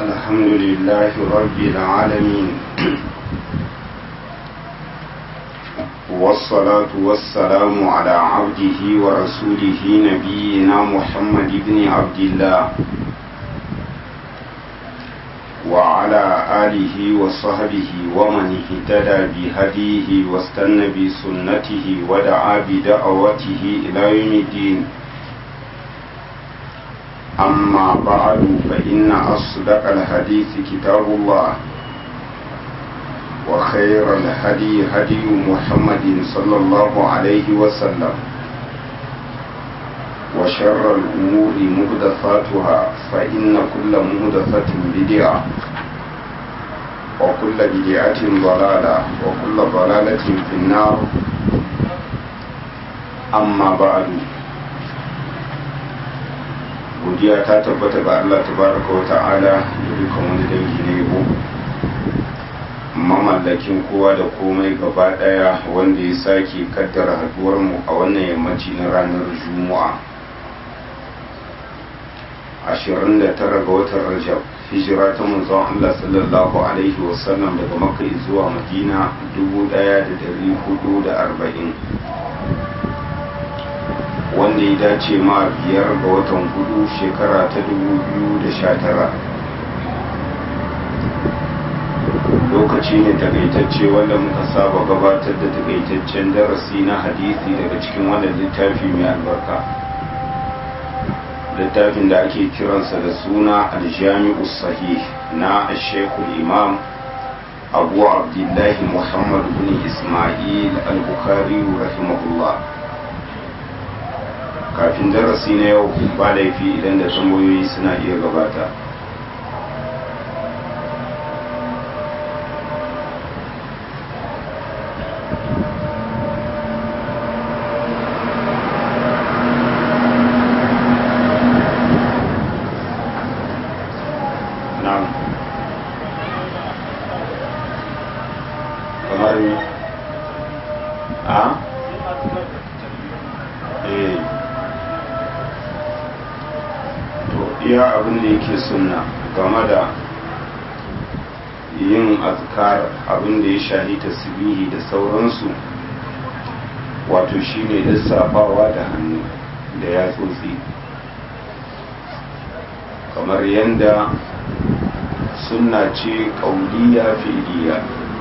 الحمد لله رب العالمين والصلاة والسلام على عبده ورسوله نبينا محمد بن عبد الله وعلى آله وصحبه ومن اهتدى بهديه واستنى بسنته ودعا بدعوته إلى يوم الدين أما بعد فإن أصدق الحديث كتاب الله وخير الهدي هدي محمد صلى الله عليه وسلم وشر الأمور مهدفاتها فإن كل مهدفة بدعة وكل بدعة ضلالة وكل ضلالة في النار أما بعد godiya ta tabbata ga Allah tabaraka wa ta'ala da dukkan wani dangi na yabo mamallakin kowa da komai gaba daya wanda ya sake kaddara haduwar mu a wannan yammaci na ranar juma'a 29 ga watan rajab hijira ta manzon Allah sallallahu alaihi wasallam daga makka zuwa madina 1440 wanda ya dace ma biyar ga watan hudu shekara ta 2019 lokaci ne takaitacce wanda muka saba gabatar da takaitaccen darasi na hadisi daga cikin wannan littafi mai albarka littafin da ake kiransa da suna aljami'u sahih na shekul imam abu abdullahi muhammad bin ismail al-bukhari rahimahullah kafin darasi na yau ba laifi idan da tambayoyi suna iya gabata kamar a? eh iya abin da yake sunna game da yin azkar abin da ya shahi tasbihi da sauransu wato shine lissafawa da hannu da yatsotsi kamar yadda sunna ce kauliya fi'liya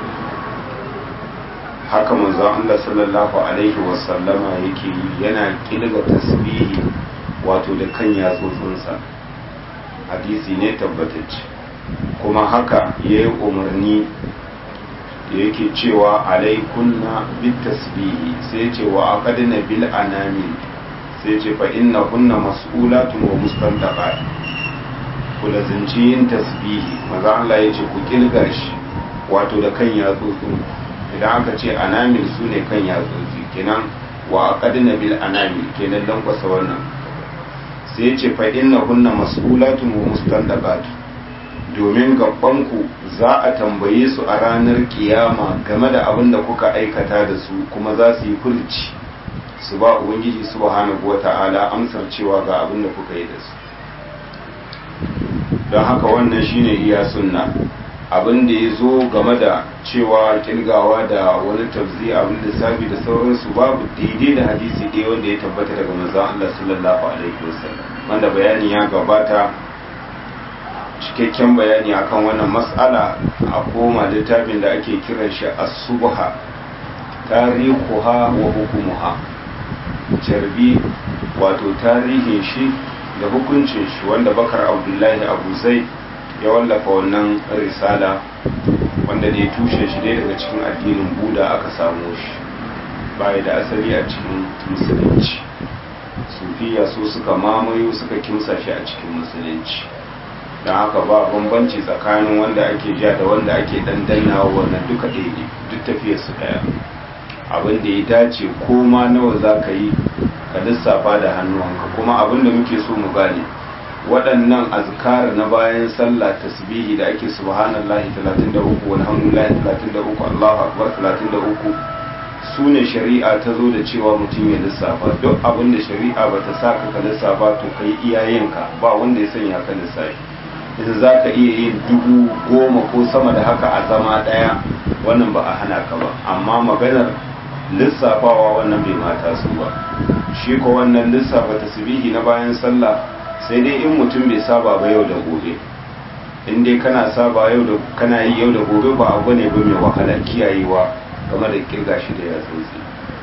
haka manzo Allah sallallahu alaihi wasallama yake yi yana kilga tasbihi wato da kan yatsotsinsa hadisi ne tabbatacce kuma haka ya yi umarni da yake cewa alaikunna bit tasbihi sai ce wa aqadna bil anami sai ce fa inna kunna mas'ulatun wa mustantaqat ku lazimci yin tasbihi maza Allah ya ce ku kilgar shi wato da kan yatsotsin idan aka ce anamil su ne kan yatsotsi kenan wa aqadna bil anamil kenan lankwasa wannan sai ce fa inna kunna mas'ulatun wa mustandaqat domin gabanku za a tambaye su a ranar kiyama game da abin da kuka aikata da su kuma za su yi furci su ba ubangiji subhanahu wata'ala amsar cewa ga abin da kuka yi da su don haka wannan shine iya sunna abin da ya zo game da cewa kirgawa da wani tafzi abin lissafi da sauransu babu daidai da hadisi ɗaya wanda ya tabbata daga manzon Allah sallallahu alaihi wasallam wanda bayani ya gabata cikakken bayani akan wannan mas'ala a koma littafin da ake kiran shi as-subha tarihuha wa hukumuha jarbi wato tarihin shi da hukuncin shi wanda bakar abdullahi abu zai ya wallafa wannan risala wanda ne tushe shi ne daga cikin addinin buda aka samu shi baya da asali a cikin musulunci sufiya su suka mamayo suka kimsa shi a cikin musulunci don haka ba bambanci tsakanin wanda ake ja da wanda ake dandannawa wannan duka ɗaya ne duk tafiyar su ɗaya abin da ya dace ko ma nawa za ka yi ka lissafa da hannuwanka kuma abin da muke so mu gane waɗannan azkar na bayan sallah tasbihi da ake subhanallahi 33 walhamdulillahi 33 Allahu akbar 33 su ne shari'a ta zo da cewa mutum ya lissafa duk abin da shari'a ba ta saka ka lissafa to kai iyayenka ba wanda ya sanya ka lissafi in za ka iya yin dubu goma ko sama da haka a zama ɗaya wannan ba a hana ka ba amma maganar lissafawa wannan bai mata su ba shi ko wannan lissafa tasbihi na bayan sallah sai dai in mutum bai saba ba yau da gobe in dai kana saba yau da kana yi yau da gobe ba abu ne ba mai wahala kiyayewa game da kirga shi da yatsotsi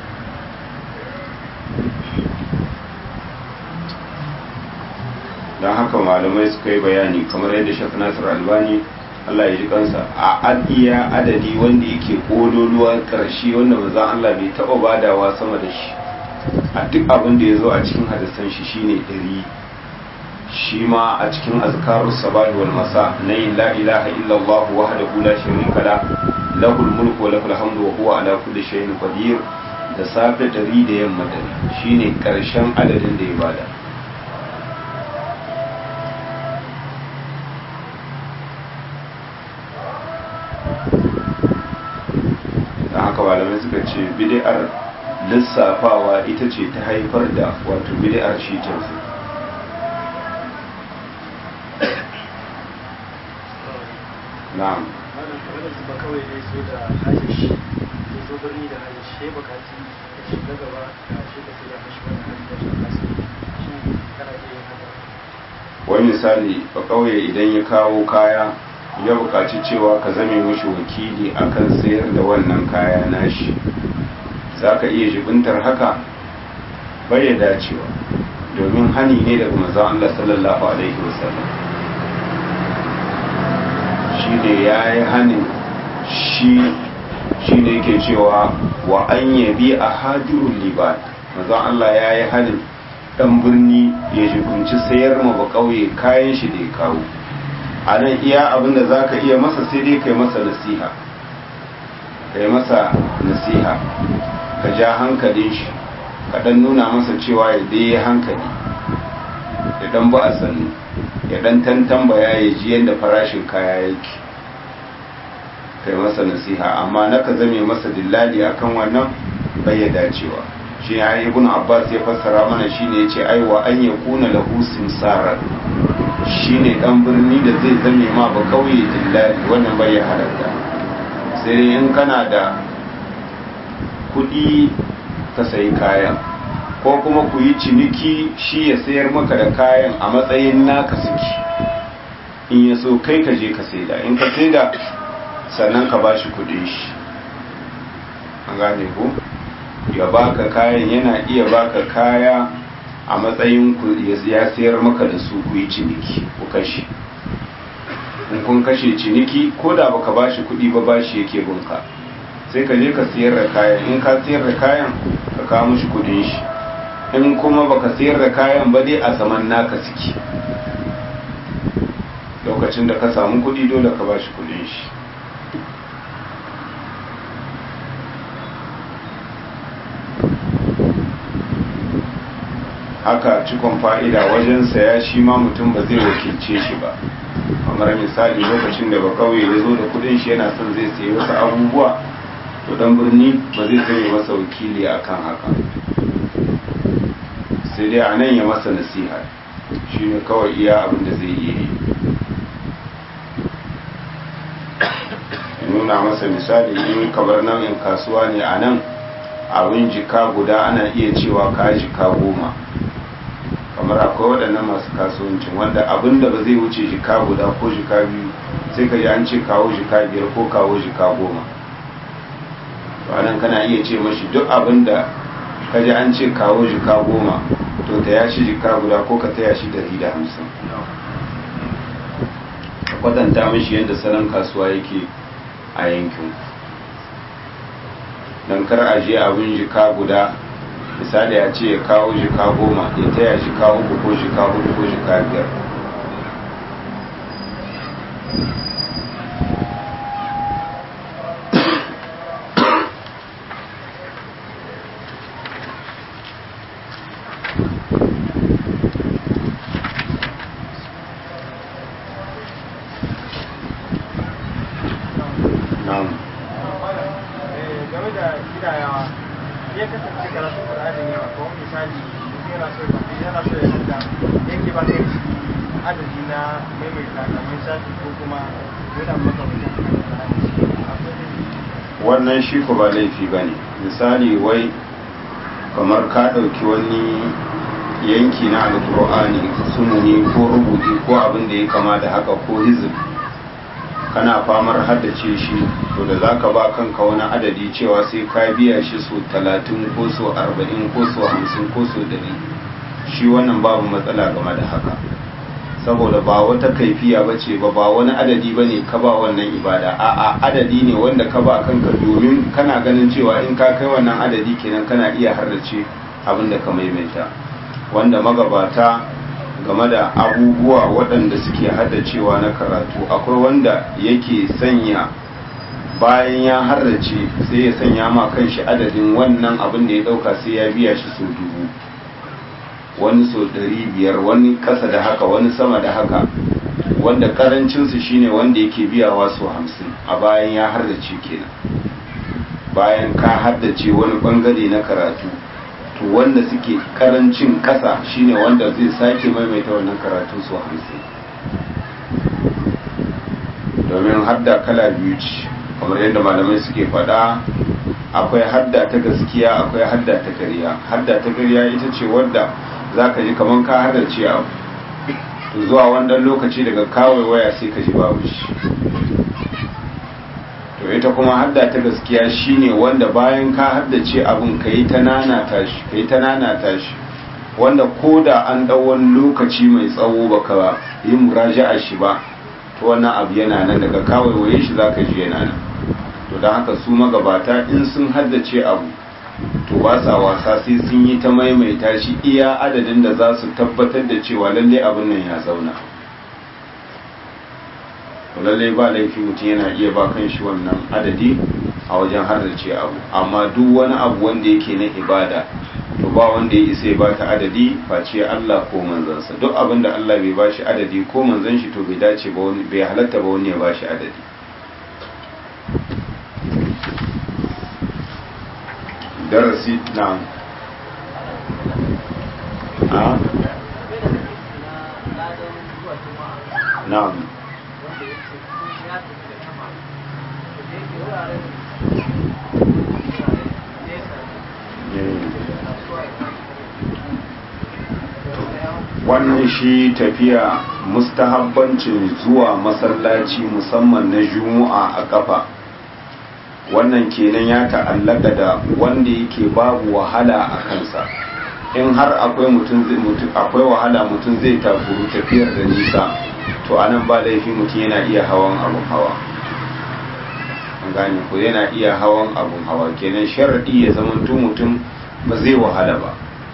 don haka malamai suka yi bayani kamar yadda shaf nasir albani Allah ya ji kansa a iya adadi wanda yake kololuwa karshe wanda manzon Allah bai taba badawa sama da shi a duk abin da ya zo a cikin hadisan shi shine ɗari shi ma a cikin azkarus sabahi wal masa na la ilaha illallah wahdahu la sharika la lahul mulku wa lahul hamdu wa huwa ala kulli shay'in qadir da safe ɗari da yamma ɗari shine karshen adadin da ya bada da haka malamai suka ce bid'ar lissafawa ita ce ta haifar da wato bid'ar shi tanzu na'am ba kawai ne so da hajji shi ya zo birni da hajji shi ya bukaci ya shiga gaba da shi ka sai ya mashi wani hajji ya shi kasu shi kana iya yin haka wani misali ba kawai idan ya kawo kaya ya bukaci cewa ka zame mashi wakili akan sayar da wannan kaya nashi za ka iya jibintar haka bai ya dacewa domin hani ne daga manzon Allah sallallahu alaihi wasallam shi ne ya yi hanin shi shi ne yake cewa wa an yabi a hajjurun libat manzon Allah ya yi hanin dan birni ya jibinci sayar ma ba kauye kayan shi da ya kawo a nan iya abin da za ka iya masa sai dai kai masa nasiha kai masa nasiha ka ja hankalin shi ka dan nuna masa cewa ya dai hankali ya dan ba a sannu ya dan tantambaya ya ji yadda farashin kaya yake kai masa nasiha amma na ka zame masa dillali akan wannan bai ya dacewa shi ya ibn abbas ya fassara mana shine yace aiwa an yakuna lahu simsarar shine dan birni da zai zame ma ba kauye dillali wannan bai ya halatta sai in kana da kudi ka sayi kayan ko kuma ku yi ciniki shi ya sayar maka da kayan a matsayin naka suke in ya so kai ka je ka saida in ka saida sannan ka ba shi kudin shi an gane ku ya baka kayan yana iya baka kaya a matsayin ku ya sayar maka da su ku yi ciniki ku kashe in kun kashe ciniki ko da baka ba shi kudi ba bashi yake bunka sai ka je ka sayar da kayan in ka sayar da kayan ka kawo mishi kudin shi in kuma baka sayar da kayan ba dai a saman naka suke lokacin da ka samu kudi dole ka bashi kudin shi haka cikon fa'ida wajen saya shi ma mutum ba zai wakilce shi ba kamar misali lokacin da ba kawai ya zo da kudin shi yana son zai sayi wasu abubuwa to dan birni ba zai zai masa wakili akan haka sai dai a nan ya masa nasiha shi ne kawai iya abin da zai yi nuna masa misali in kamar nan in kasuwa ne a nan abin jika guda ana iya cewa ka jika goma kamar akwai waɗannan masu kasuwancin wanda abin da ba zai wuce jika guda ko jika biyu sai ka ji an ce kawo jika biyar ko kawo jika goma to anan kana iya ce mashi duk abin da ka ji an ce kawo jika goma to ta ya shi jika guda ko ka taya shi dari da hamsin ka kwatanta mashi yadda salon kasuwa yake a yankin don kar a je abin jika guda misali a ce ya kawo jika goma ya taya jika uku ko jika hudu ko jika biyar na'am game da gidayawa ya kasance karatun Qur'ani ne ko misali mutum yana so ya yana so ya hada yake ba kai adadi na maimaita kamar shafi ko kuma yana makamancin wannan shi ko ba laifi ba ne misali wai kamar ka ɗauki wani yanki na alkur'ani sumuni ko rubuti ko abin da ya kama da haka ko hizib kana famar haddace shi to da za ka ba kanka wani adadi cewa sai ka biya shi so talatin ko so arba'in ko so hamsin ko so dari shi wannan babu matsala game da haka saboda ba wata kaifiya ba ce ba ba wani adadi ba ne ka ba wannan ibada a'a adadi ne wanda ka ba kanka domin kana ganin cewa in ka kai wannan adadi kenan kana iya harrace abin da ka maimaita wanda magabata game da abubuwa waɗanda suke haddacewa na karatu akwai wanda yake sanya bayan ya harrace sai ya sanya ma kanshi adadin wannan abin da ya ɗauka sai ya biya shi sau dubu wani sau ɗari biyar wani ƙasa da haka wani sama da haka wanda ƙarancinsu shine wanda yake biyawa sau hamsin a bayan ya haddace kenan bayan ka haddace wani ɓangare na karatu to wanda suke ƙarancin ƙasa shine wanda zai sake maimaita wannan karatu sau hamsin domin hadda kala biyu ce kamar yadda malamai suke faɗa akwai hadda ta gaskiya akwai hadda ta ƙarya hadda ta ƙarya ita ce wadda za ka ji kamar ka haddace abu to zuwa wannan lokaci daga kawai waya sai ka ji babu shi to ita kuma hadda ta gaskiya shine wanda bayan ka haddace abin ka yi ta nanata shi ka yi ta nanata shi wanda ko da an ɗau wani lokaci mai tsawo baka yi muraja'a shi ba to wannan abu yana nan daga kawai waye shi za ka ji yana nan to don haka su magabata in sun haddace abu to ba sa wasa sai sun yi ta maimaita shi iya adadin da za su tabbatar da cewa lalle abin nan ya zauna to lalle ba laifi mutum yana iya ba kan shi wannan adadi a wajen haddace abu amma duk wani abu wanda yake na ibada to ba wanda ya isa ya ba ta adadi face Allah ko manzansa duk abin da Allah bai ba shi adadi ko manzan shi to bai dace ba wani bai halatta ba wani ya ba shi adadi darasi na a na'am wannan shi tafiya mustahabbancin zuwa masallaci musamman na juma'a a kafa wannan kenan ya ta'allaka da wanda yake babu wahala a kansa in har akwai mutum akwai wahala mutum zai takuru tafiyar da nisa to anan ba laifi mutum yana iya hawan abun hawa an gane ko yana iya hawan abun hawa kenan sharadi ya zama mutum ba zai wahala ba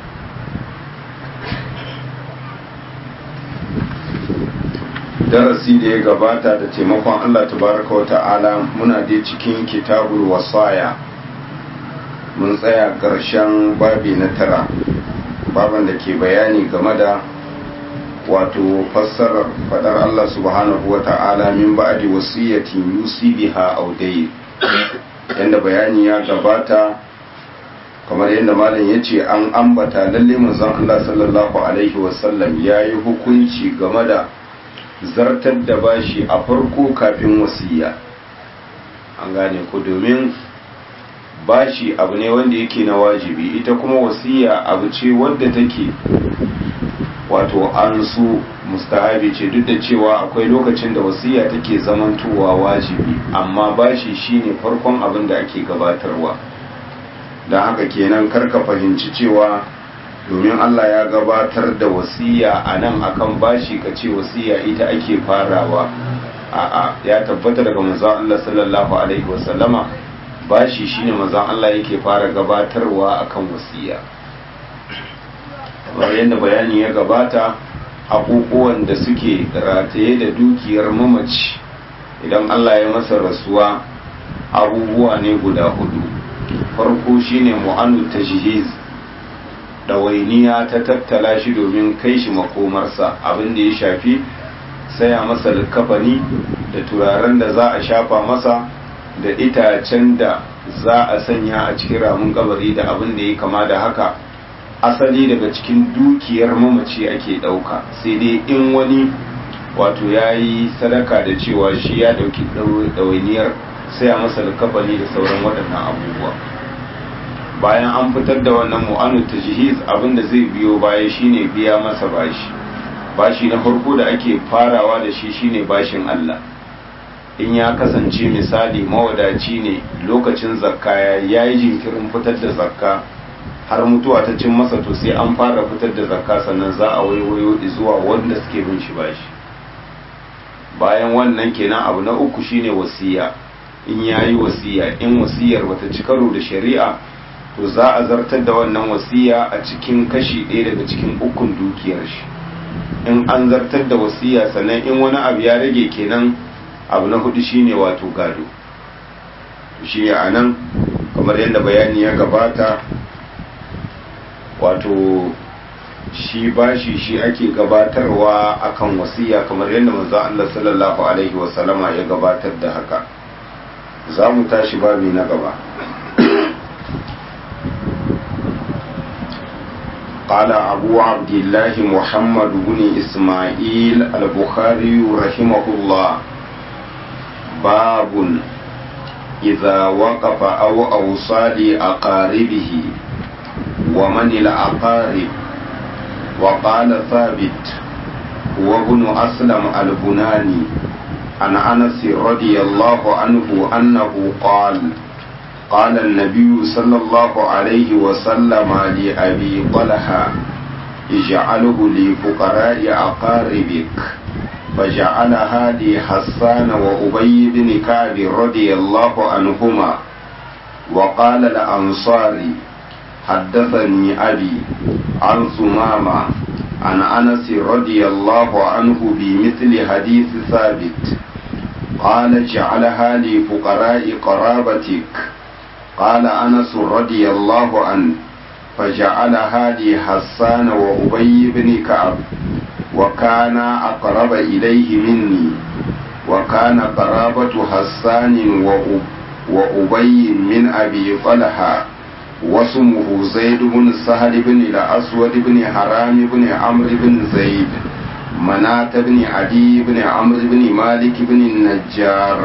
darasi da ya gabata da taimakon Allah tabaraka wa ta'ala muna dai cikin kitabul wasaya mun tsaya ƙarshen babi na tara baban da ke bayani game da wato fassarar fadar Allah subhanahu wa ta'ala min ba'di wasiyatin yusi biha aw dayn yanda bayani ya gabata kamar yadda malam ya ce an ambata lalle manzon Allah sallallahu alaihi wasallam ya yi hukunci game da zartar da bashi a farko kafin wasiya an gane ku domin bashi abu ne wanda yake na wajibi ita kuma wasiya abu ce wadda take wato an su mustahabi ce duk da cewa akwai lokacin da wasiya take zamantowa wajibi amma bashi shine farkon abin da ake gabatarwa don haka kenan karka fahimci cewa domin Allah ya gabatar da wasiya a nan akan bashi ka ce wasiya ita ake farawa a'a ya tabbata daga manzon Allah sallallahu alaihi wasallama bashi shine manzon Allah yake fara gabatarwa akan wasiya kamar yadda bayani ya gabata abubuwan da suke rataye da dukiyar mamaci idan Allah ya masa rasuwa abubuwa ne guda hudu farko shine mu'anu tajhiz ɗawainiya ta tattala shi domin kai shi makomarsa abin da ya shafi saya masa likafani da turaren da za a shafa masa da itacen da za a sanya a cikin ramin kabari da abin da ya kama da haka asali daga cikin dukiyar mamaci ake ɗauka sai dai in wani wato ya yi sadaka da cewa shi ya ɗauki ɗawainiyar sai a masa likafani da sauran waɗannan abubuwa bayan an fitar da wannan mu'anu ta jihiz abinda zai biyo baya shine biya masa bashi bashi na farko da ake farawa da shi shine bashin Allah in ya kasance misali mawadaci ne lokacin zakka ya yi jinkirin fitar da zakka har mutuwa ta cin masa to sai an fara fitar da zakka sannan za a waiwayo zuwa wanda suke bin shi bashi bayan wannan kenan abu na uku shine wasiya in yayi wasiya in wasiyar bata ci karo da shari'a to za a zartar da wannan wasiya a cikin kashi ɗaya daga cikin ukun dukiyar shi in an zartar da wasiya sannan in wani abu ya rage kenan abu na hudu shine wato gado shi a nan kamar yadda bayani ya gabata wato shi bashi shi ake gabatarwa akan wasiya kamar yadda manzo Allah sallallahu alaihi wasallama ya gabatar da haka za mu tashi babi na gaba قال أبو عبد الله محمد بن إسماعيل البخاري رحمه الله باب إذا وقف أو أوصى لأقاربه ومن الأقارب وقال ثابت وابن أسلم البناني عن أنس رضي الله عنه أنه قال قال النبي صلى الله عليه وسلم لأبي طلحة اجعله لفقراء أقاربك فجعلها لحسان وأبي بن كعب رضي الله عنهما وقال الأنصاري حدثني أبي عن ثمامة عن أنس رضي الله عنه بمثل حديث ثابت قال جعلها لفقراء قرابتك قال أنس رضي الله عنه فجعلها لحسان وأبي بن كعب وكان أقرب إليه مني وكان قرابة حسان وأبي من أبي طلحة واسمه زيد بن سهل بن الأسود بن حرام بن عمرو بن زيد مناة بن عدي بن عمرو بن مالك بن النجار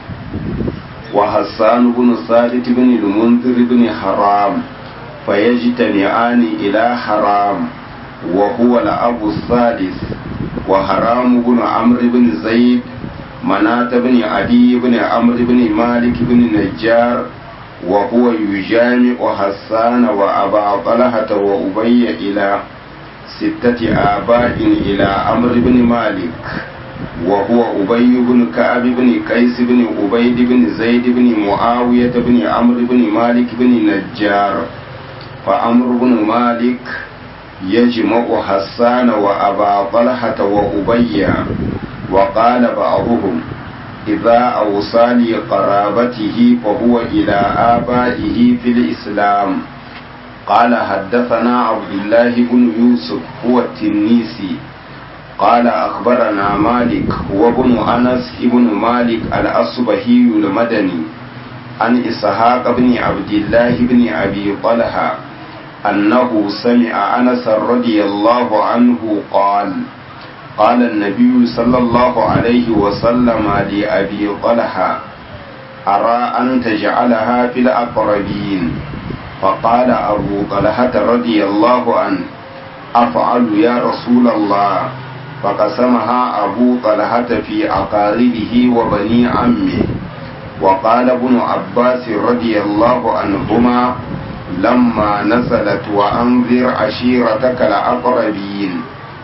وحسان بن ثابت بن المنذر بن حرام فيجتمعان إلى حرام وهو الأب الثالث وحرام بن عمرو بن زيد مناة بن عدي بن عمرو بن مالك بن نجار وهو يجامع حسان وأبا طلحة وأبي إلى ستة آباء إلى عمرو بن مالك وهو أبي بن كعب بن قيس بن عبيد بن زيد بن معاوية بن عمرو بن مالك بن نجار فعمرو بن مالك يجمع حسان وأبا طلحة وأبي وقال بعضهم إذا أوصى لقرابته فهو إلى آبائه في الإسلام قال حدثنا عبد الله بن يوسف هو التنيسي قال أخبرنا مالك هو ابن أنس ابن مالك الأصبهي المدني عن إسحاق بن عبد الله بن أبي طلحة أنه سمع أنس رضي الله عنه قال قال النبي صلى الله عليه وسلم لأبي طلحة أرى أن تجعلها في الأقربين فقال أبو طلحة رضي الله عنه أفعل يا رسول الله فقسمها أبو طلحة في أقاربه وبني عمه وقال ابن عباس رضي الله عنهما لما نزلت وأنذر عشيرتك الأقربين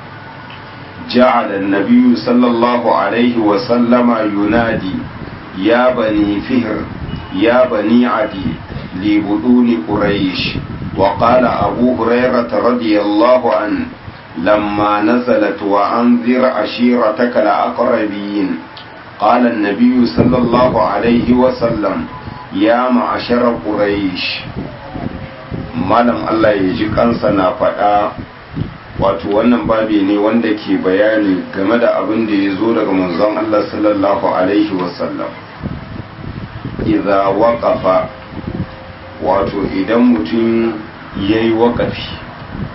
جعل النبي صلى الله عليه وسلم ينادي يا بني فهر يا بني عدي لبدون قريش وقال أبو هريرة رضي الله عنه لما نزلت وأنذر عشيرتك الأقربين قال النبي صلى الله عليه وسلم يا معشر قريش malam Allah ya ji kansa na faɗa wato wannan babi ne wanda ke bayani game da abin da ya zo daga manzon Allah sallallahu alaihi wasallam idza waqafa wato idan mutum yayi waƙafi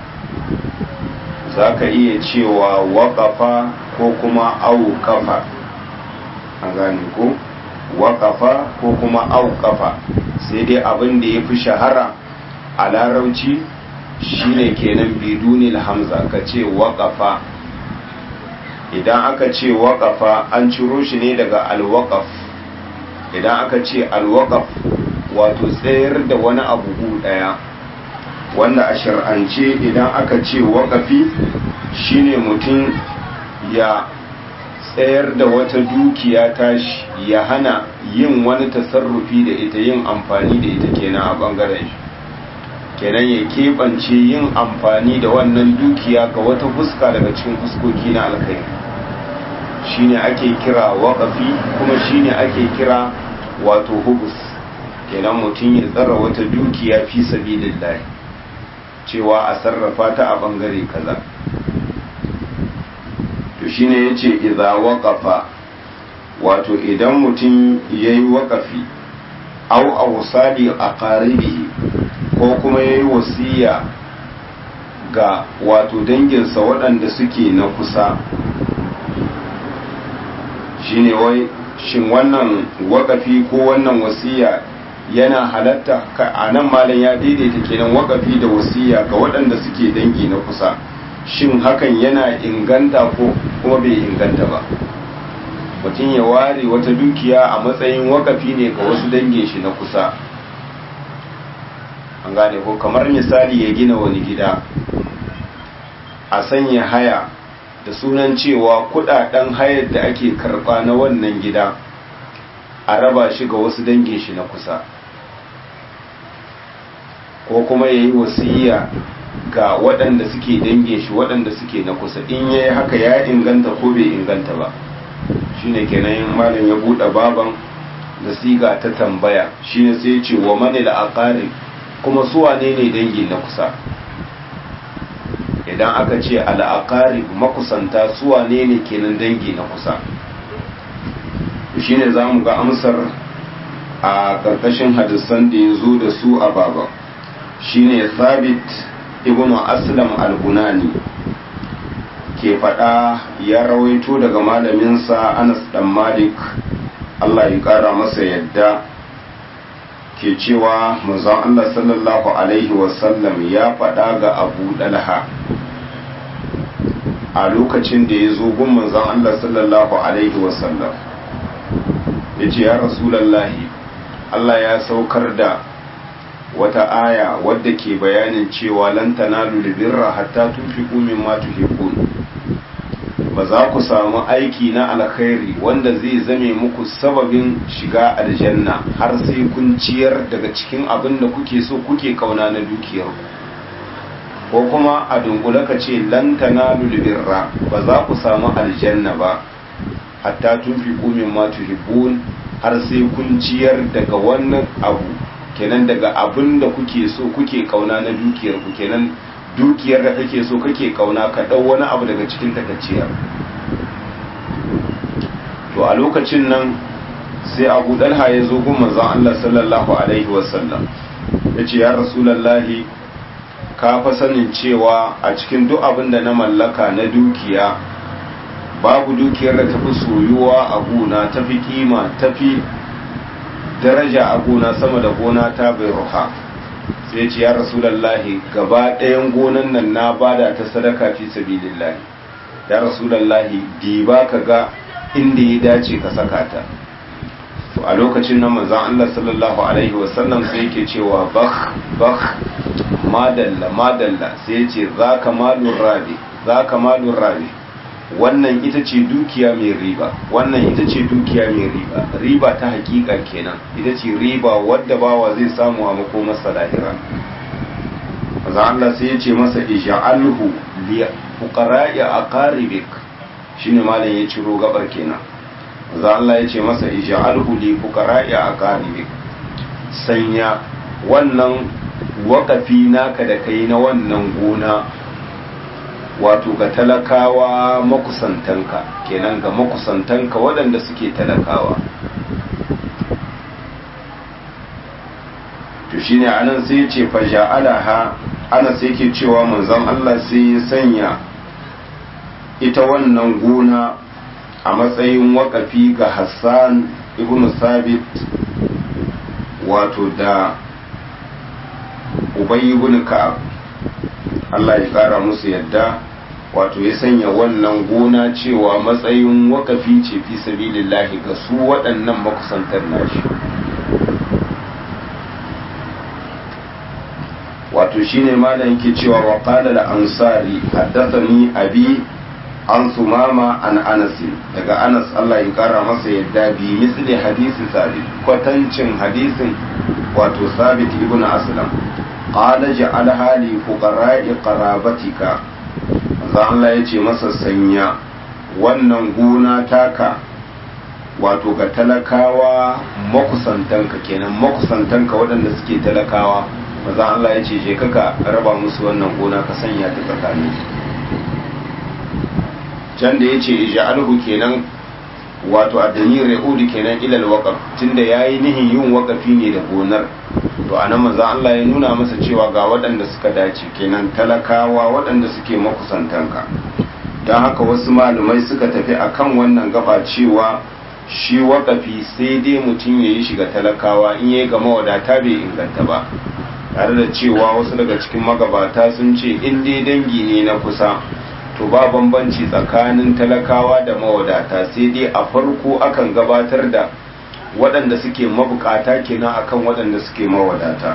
za ka iya cewa waƙafa ko kuma auƙafa a gane ko waƙafa ko kuma auƙafa sai dai abin da ya fi shahara a larauci shine kenan bidunil hamza ka ce waƙafa idan aka ce waƙafa an ciro shi ne daga alwaƙaf idan aka ce alwaƙaf wato tsayar da wani abu ɗaya wanda a shar'ance idan aka ce waƙafi shine mutum ya tsayar da wata dukiya tashi ya hana yin wani tasarrufi da ita yin amfani da ita kenan a ɓangaren shi kenan ya keɓance yin amfani da wannan dukiya ga wata fuska daga cikin fuskoki na alkhairi shine ake kira waƙafi kuma shine ake kira wato hubus kenan mutum ya tsara wata dukiya fi sabilillahi cewa a sarrafa ta a bangare kaza to shine yace idza waqafa wato idan mutum yayi waqafi aw awsali aqaribihi ko kuma yayi wasiya ga wato danginsa waɗanda suke na kusa shine wai shin wannan wakafi ko wannan wasiya yana halatta a nan malam ya daidaita kenan wakafi da wasiya ga waɗanda suke dangi na kusa shin hakan yana inganta ko kuma bai inganta ba mutum ya ware wata dukiya a matsayin wakafi ne ga wasu dangin shi na kusa an gane ko kamar misali ya gina wani gida a sanya haya da sunan cewa kudaden hayar da ake karba na wannan gida a raba shi ga wasu dangin shi na kusa ko kuma ya yi wasiya ga waɗanda suke dangin shi waɗanda suke na kusa in ya yi haka ya inganta ko bai inganta ba shine kenan malam ya buɗe baban da siga ta tambaya shine sai ce wa mani da kuma su wane ne dangi na kusa idan aka ce al'akari makusanta suwa ne ne kenan dangi na kusa shi ne za mu ga amsar a ƙarƙashin hadisan da ya zo da su a baba shi ne sabit ibn aslam al-bunani ke faɗa ya rawaito daga malaminsa anas dan malik allah ya ƙara masa yadda ke cewa manzon Allah sallallahu Alaihi wasallam ya faɗa ga abu ɗalha a lokacin da ya zo gun manzon Allah sallallahu Alaihi wasallam ya ce ya rasulallahi Allah ya saukar da wata aya wadda ke bayanin cewa lan tanalu birra hatta tunfiqu mimma tuhibbun ba za ku samu aiki na alkhairi wanda zai zame muku sababin shiga aljanna har sai kun ciyar daga cikin abin da kuke so kuke kauna na dukiyar ko kuma a dunkule ka ce lan tanalu birra ba za ku samu aljanna ba hatta tunfiqu mimma tuhibbun har sai kun ciyar daga wannan abu kenan daga abin da kuke so kuke kauna na dukiyar ku kenan dukiyar da kake so kake kauna ka dau wani abu daga cikin takacciyar to a lokacin nan sai abu dalha ya zo gun manzon Allah sallallahu alaihi wasallam ya ce ya rasulallahi ka fa sanin cewa a cikin duk abin da na mallaka na dukiya babu dukiyar da tafi soyuwa a gona tafi kima tafi daraja a gona sama da gona ta bai ruha sai ce ya rasulallahi gaba ɗayan gonan nan na bada ta sadaka fi sabilillahi ya rasulallahi diba ka ga inda ya dace ka saka ta to a lokacin nan manzon Allah sallallahu alaihi wasallam sai yake cewa bakh bakh madalla madalla sai ya ce zaka malur rabi zaka malur rabi wannan ita ce dukiya mai riba wannan ita ce dukiya mai riba riba ta hakika kenan ita ce riba wadda bawa zai samu a makomarsa lahira maza Allah sai ya ce masa ija'alhu li fuqara'i aqaribik shine malam ya ciro gabar kenan maza Allah ya ce masa ija'alhu li fuqara'i aqaribik sanya wannan wakafi naka da kai na wannan gona wato ga talakawa makusantanka kenan ga makusantanka waɗanda suke talakawa to shine anan sai ce fa ja'alaha ana sai ke cewa manzon Allah sai ya sanya ita wannan gona a matsayin wakafi ga hassan ibn sabit wato da ubay ibn ka'ab Allah ya kara musu yadda wato ya sanya wannan gona cewa matsayin wakafi ce fi sabilillahi ga su waɗannan makusantar nashi wato shine malam yake cewa wa qala al-ansari haddathani abi an sumama an anas daga anas Allah ya kara masa yadda bi misli hadisi sabit kwatancin hadisin wato sabit ibn aslam qala ja'al hali fuqara'i qarabatika manzo Allah ya ce masa sanya wannan gona taka wato ga talakawa makusantanka kenan makusantanka waɗanda suke talakawa manzo Allah ya ce je kaka raba musu wannan gona ka sanya ta tsakanin can da ya ce ija'alhu kenan wato addani ra'udu kenan ilal waqaf tunda yayi nihin yin waqafi ne da gonar to anan manzo Allah ya nuna masa cewa ga waɗanda suka dace kenan talakawa waɗanda suke makusantanka don haka wasu malumai suka tafi akan wannan gaba cewa shi waqafi sai dai mutum ya yi shiga talakawa in yayi ga mawadata bai inganta ba tare da cewa wasu daga cikin magabata sun ce in dai dangi ne na kusa to ba bambanci tsakanin talakawa da mawadata sai dai a farko akan gabatar da waɗanda suke mabukata kenan akan waɗanda suke mawadata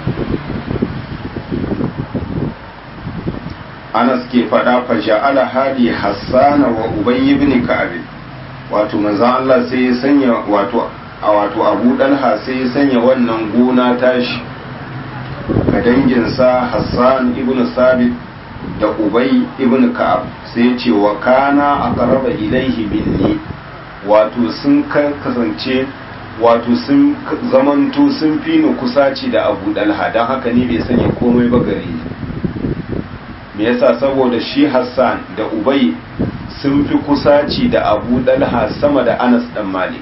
anas ke faɗa fa ja'ala hadi hassana wa ubay ibn ka'ab wato manzon Allah sai ya sanya wato a wato Abu Dalha sai ya sanya wannan gona tashi ga danginsa Hassan ibn Sabit da Ubay ibn Ka'ab sai ce wa kana aqraba ilaihi minni wato sun kasance wato sun zamanto sun fi ni kusaci da Abu Dalha dan haka ni bai sanya komai ba gare ni me yasa saboda shi Hassan da Ubay sun fi kusaci da Abu Dalha sama da Anas dan Malik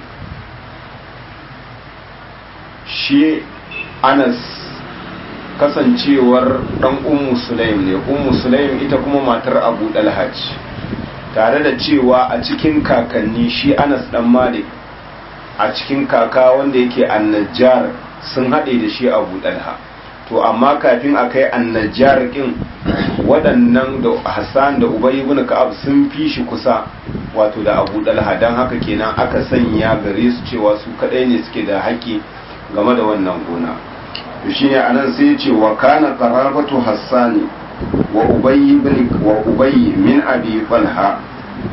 shi Anas kasancewar dan ummu sulaim ne ummu sulaim ita kuma matar abu dalhaj tare da cewa a cikin kakanni shi anas dan malik a cikin kaka wanda yake annajjar sun haɗe da shi abu dalha to amma kafin a kai annajjar kin waɗannan da hassan da ubay ibn ka'ab sun fi shi kusa wato da abu dalha don haka kenan aka sanya gare su cewa su kaɗai ne suke da haƙƙi game da wannan gona shine anan sai ya ce wa kana qarabatu hassani wa ubayy ibn wa ubayy min abi talha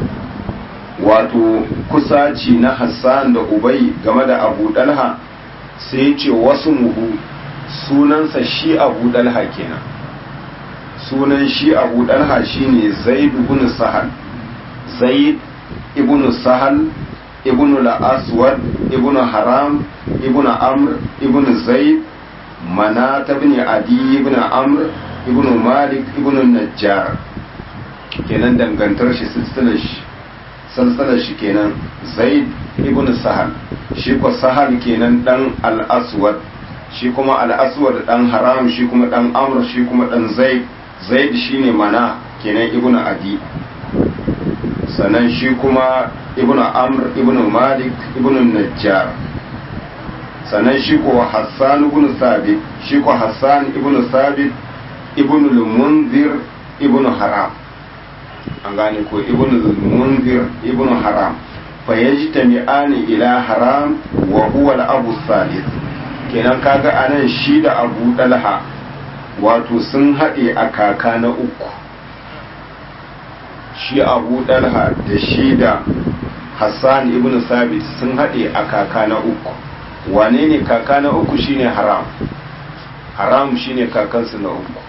wato kusaci na hassan da ubayy game da abu dalha sai ya ce wasu muhu sunansa shi abu dalha kenan sunan shi abu dalha shine zaid ibn sahal zaid ibn sahal ibn al-aswad ibn haram ibn amr ibn zaid manata ibn adi ibn amr ibn malik ibn najjar kenan dangantar shi silsilar shi silsilar shi kenan zaid ibn sahal shi ko sahal kenan dan al-aswad shi kuma al-aswad dan haram shi kuma dan amr shi kuma dan zaid zaid shine mana kenan ibn adi sannan shi kuma ibn amr ibn malik ibn najjar sannan shi ko hassan ibn sabit shi ko hassan ibn sabit ibn al-munzir ibn haram an gane ko ibn al-munzir ibn haram fa yajtami'ani ila haram wa huwa al-abu salis kenan kaga anan shi da abu dalha wato sun haɗe a kaka na uku shi abu dalha da shi da hassan ibn sabit sun haɗe a kaka na uku wane ne kaka na uku shine haram haram shine kakansu na uku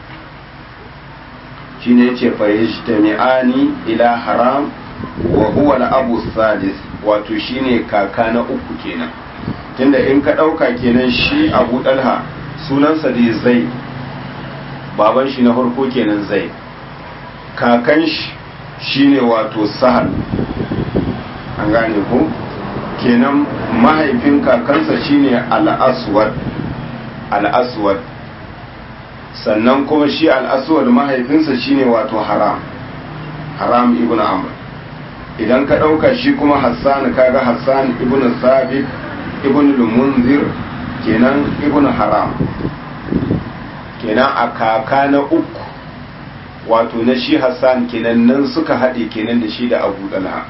shine yace fa yajtami'ani ila haram wa huwa al-abu sadis wato shine kaka na uku kenan tunda in ka dauka kenan shi abu dalha sunansa dai zai baban shi na farko kenan zai kakan shi shine wato sahal an gane ko kenan mahaifin kakansa shine al-aswad al-aswad sannan kuma shi al-aswad mahaifinsa shine wato haram haram ibn amr idan ka ɗauka shi kuma hassan kaga hassan ibn sabit ibn munzir kenan ibn haram kenan a kaka na uku wato na shi hassan kenan nan suka haɗe kenan da shi da abu dalha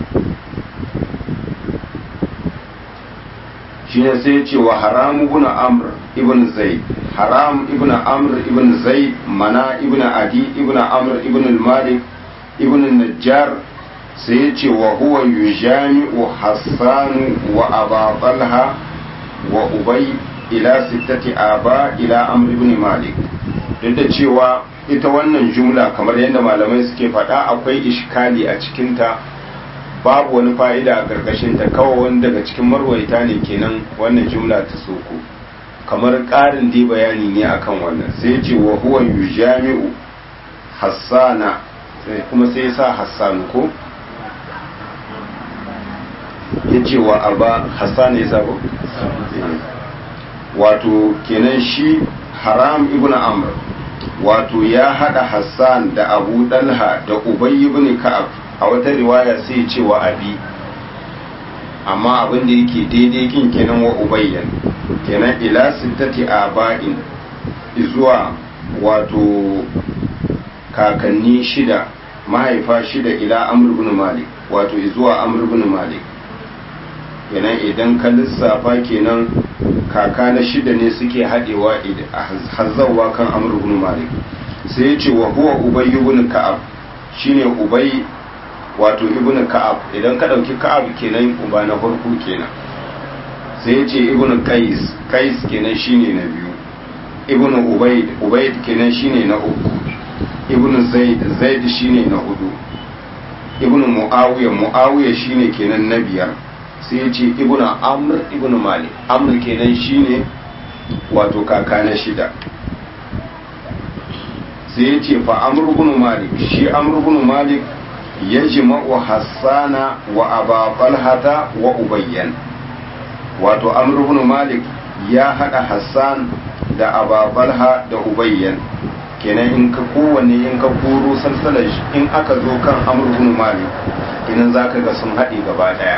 shi ne sai ce wa haram ibn amr ibn zaid haram ibn amr ibn zaid mana ibn adi ibn amr ibn malik ibn najjar sai ya ce wa huwa yujami'u hassan wa aba talha wa ubay ila sittati aba ila amr ibn malik duk da cewa ita wannan jumla kamar yadda malamai suke faɗa akwai ishkali a cikinta babu wani fa'ida a ƙarƙashinta kawai wani daga cikin marwaita ne kenan wannan jumla ta soko kamar ƙarin dai bayani ne akan wannan sai ce wa huwa yujami'u hassana kuma sai sa hassanu ko ya ce wa aba hassana ya sabo wato kenan shi haram ibn amr wato ya hada hassan da abu dalha da ubay ibn ka'ab a wata riwaya sai ce wa abi amma abin da yake daidai kin kenan wa ubayyan kenan ila sittati aba'in zuwa wato kakanni shida mahaifa shida ila amr ibn malik wato zuwa amr ibn malik kenan idan ka lissafa kenan kaka na shida ne suke haɗewa hazzawa kan amr ibn malik sai ya ce wa huwa ubay ibn ka'ab shine ubay wato ibn ka'ab idan ka ɗauki ka'ab kenan uba na farko kenan sai ya ce ibn qais qais kenan shine na biyu ibn ubayd ubayd kenan shine na uku ibn zaid zaid shine na hudu ibn muawiya muawiya shine kenan na biyar sai ya ce ibn amr ibn malik amr kenan shine wato kaka na shida sai ya ce fa amr ibn malik shi amr ibn malik yajma'u hassana wa aba talhata wa ubayyan wato amr ibn malik ya hada hassan da aba talha da ubayyan kenan in ka kowanne in ka koro salsalar in aka zo kan amr ibn malik idan zaka ga sun haɗe gaba ɗaya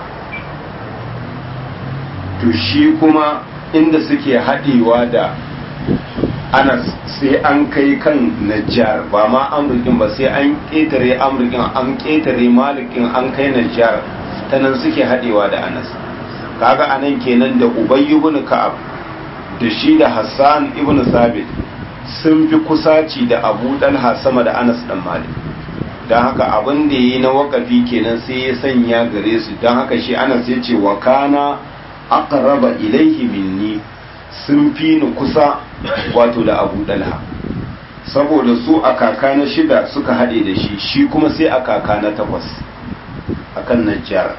to shi kuma inda suke haɗewa da ana sai an kai kan najjar ba ma amurkin ba sai an ƙetare amurkin an ƙetare malikin an kai najjar ta nan suke haɗewa da anas kaga anan kenan da ubay ibn ka'ab da shi da hassan ibn sabit sun fi kusaci da abu dalha sama da anas dan malik don haka abin da yi na wakafi kenan sai ya sanya gare su don haka shi anas ya ce wa kana aqraba ilaihi minni sun fi ni kusa wato da abu dalha saboda su a kaka na shida suka haɗe da shi shi kuma sai a kaka na takwas a kan najjar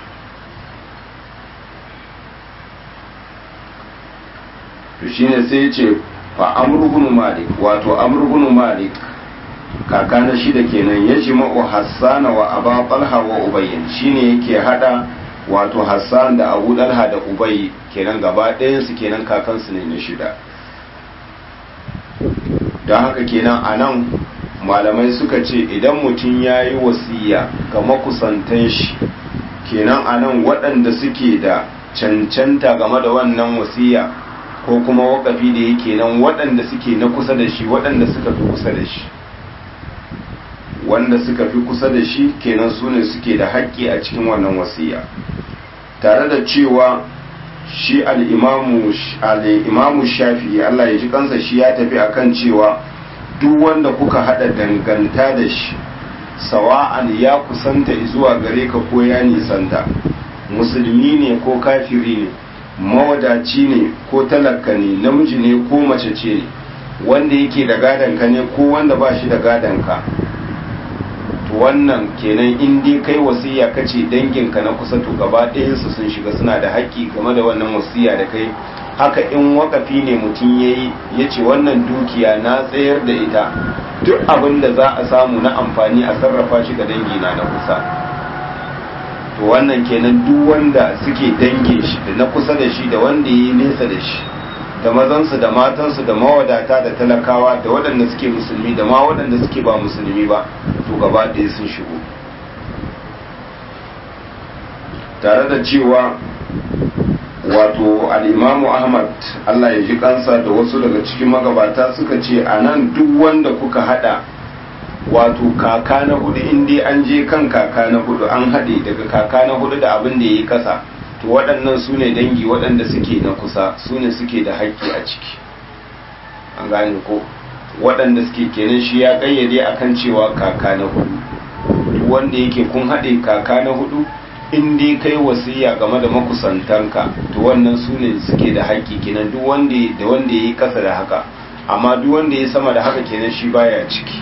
to shi ne sai ce fa amurgunu malik wato amurgunu malik kaka na shida kenan ya ji ma'u hassana wa aba talha wa ubayyin shine yake hada wato hassan da abu dalha da ubayi kenan gaba ɗayansu kenan kakansu ne na shida don haka kenan a nan malamai suka ce idan mutum ya yi wasiya ga makusantan shi kenan a nan waɗanda suke da cancanta game da wannan wasiya ko kuma wakafi da yake nan waɗanda suke na kusa da shi waɗanda suka fi kusa da shi wanda suka fi kusa da shi kenan su ne suke da haƙƙi a cikin wannan wasiya tare da cewa shi al'imamu shafi Allah ya ji kansa shi ya tafi akan cewa duk wanda kuka haɗa danganta da shi sawa'an ya kusanta zuwa gare ka ko ya nisanta musulmi ne ko kafiri ne mawadaci ne ko talaka ne namiji ne ko mace ce ne wanda yake da gadonka ne ko wanda ba shi da gadonka to wannan kenan in dai kai wasiya kace danginka na kusa to gaba ɗayansu sun shiga suna da haƙƙi game da wannan wasiya da kai haka in wakafi ne mutum ya yi ya ce wannan dukiya na tsayar da ita duk abin da za a samu na amfani a sarrafa shi ga dangina na kusa to wannan kenan duk wanda suke dange shi da na kusa da shi da wanda ya yi nesa da shi da mazansu da matansu da mawadata da talakawa da waɗanda suke musulmi da ma waɗanda suke ba musulmi ba to gaba ɗaya sun shigo tare da cewa wato al'imamu ahmad allah ya ji kansa da wasu daga cikin magabata suka ce a nan duk wanda kuka hada wato kaka na hudu inda an je kan kaka na hudu an haɗe daga kaka na hudu da abin da ya yi kasa to waɗannan su ne dangi waɗanda suke na kusa su ne suke da haƙƙi a ciki an gane ko waɗanda suke kenan shi ya ƙayyade akan cewa kaka na hudu duk wanda yake kun haɗe kaka na hudu in dai kai wasiya game da makusantanka to wannan su ne suke da haƙƙi kenan duk wanda da wanda yayi kasa da haka amma duk wanda yayi sama da haka kenan shi baya ciki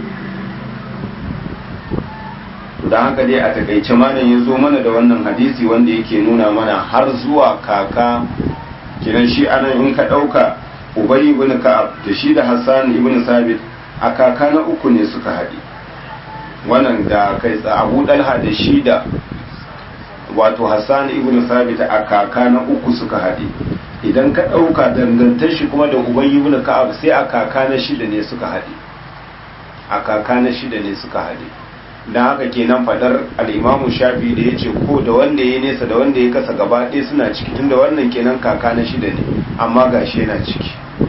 don haka dai a takaice malam ya zo mana da wannan hadisi wanda yake nuna mana har zuwa kaka kenan shi anan in ka ɗauka ubay ibn ka'ab da shi da hassan ibn sabit a kaka na uku ne suka haɗe wannan da kai abu dalha da shi da wato hassan ibn sabit a kaka na uku suka haɗe idan ka ɗauka dangantar shi kuma da ubay ibn ka'ab sai a kaka na shida ne suka haɗe a kaka na shida ne suka haɗe don haka kenan fadar al'imamu shafi da ya ce ko da wanda ya nesa da wanda ya kasa gaba ɗaya suna ciki tunda wannan kenan kaka na shida ne amma gashi yana ciki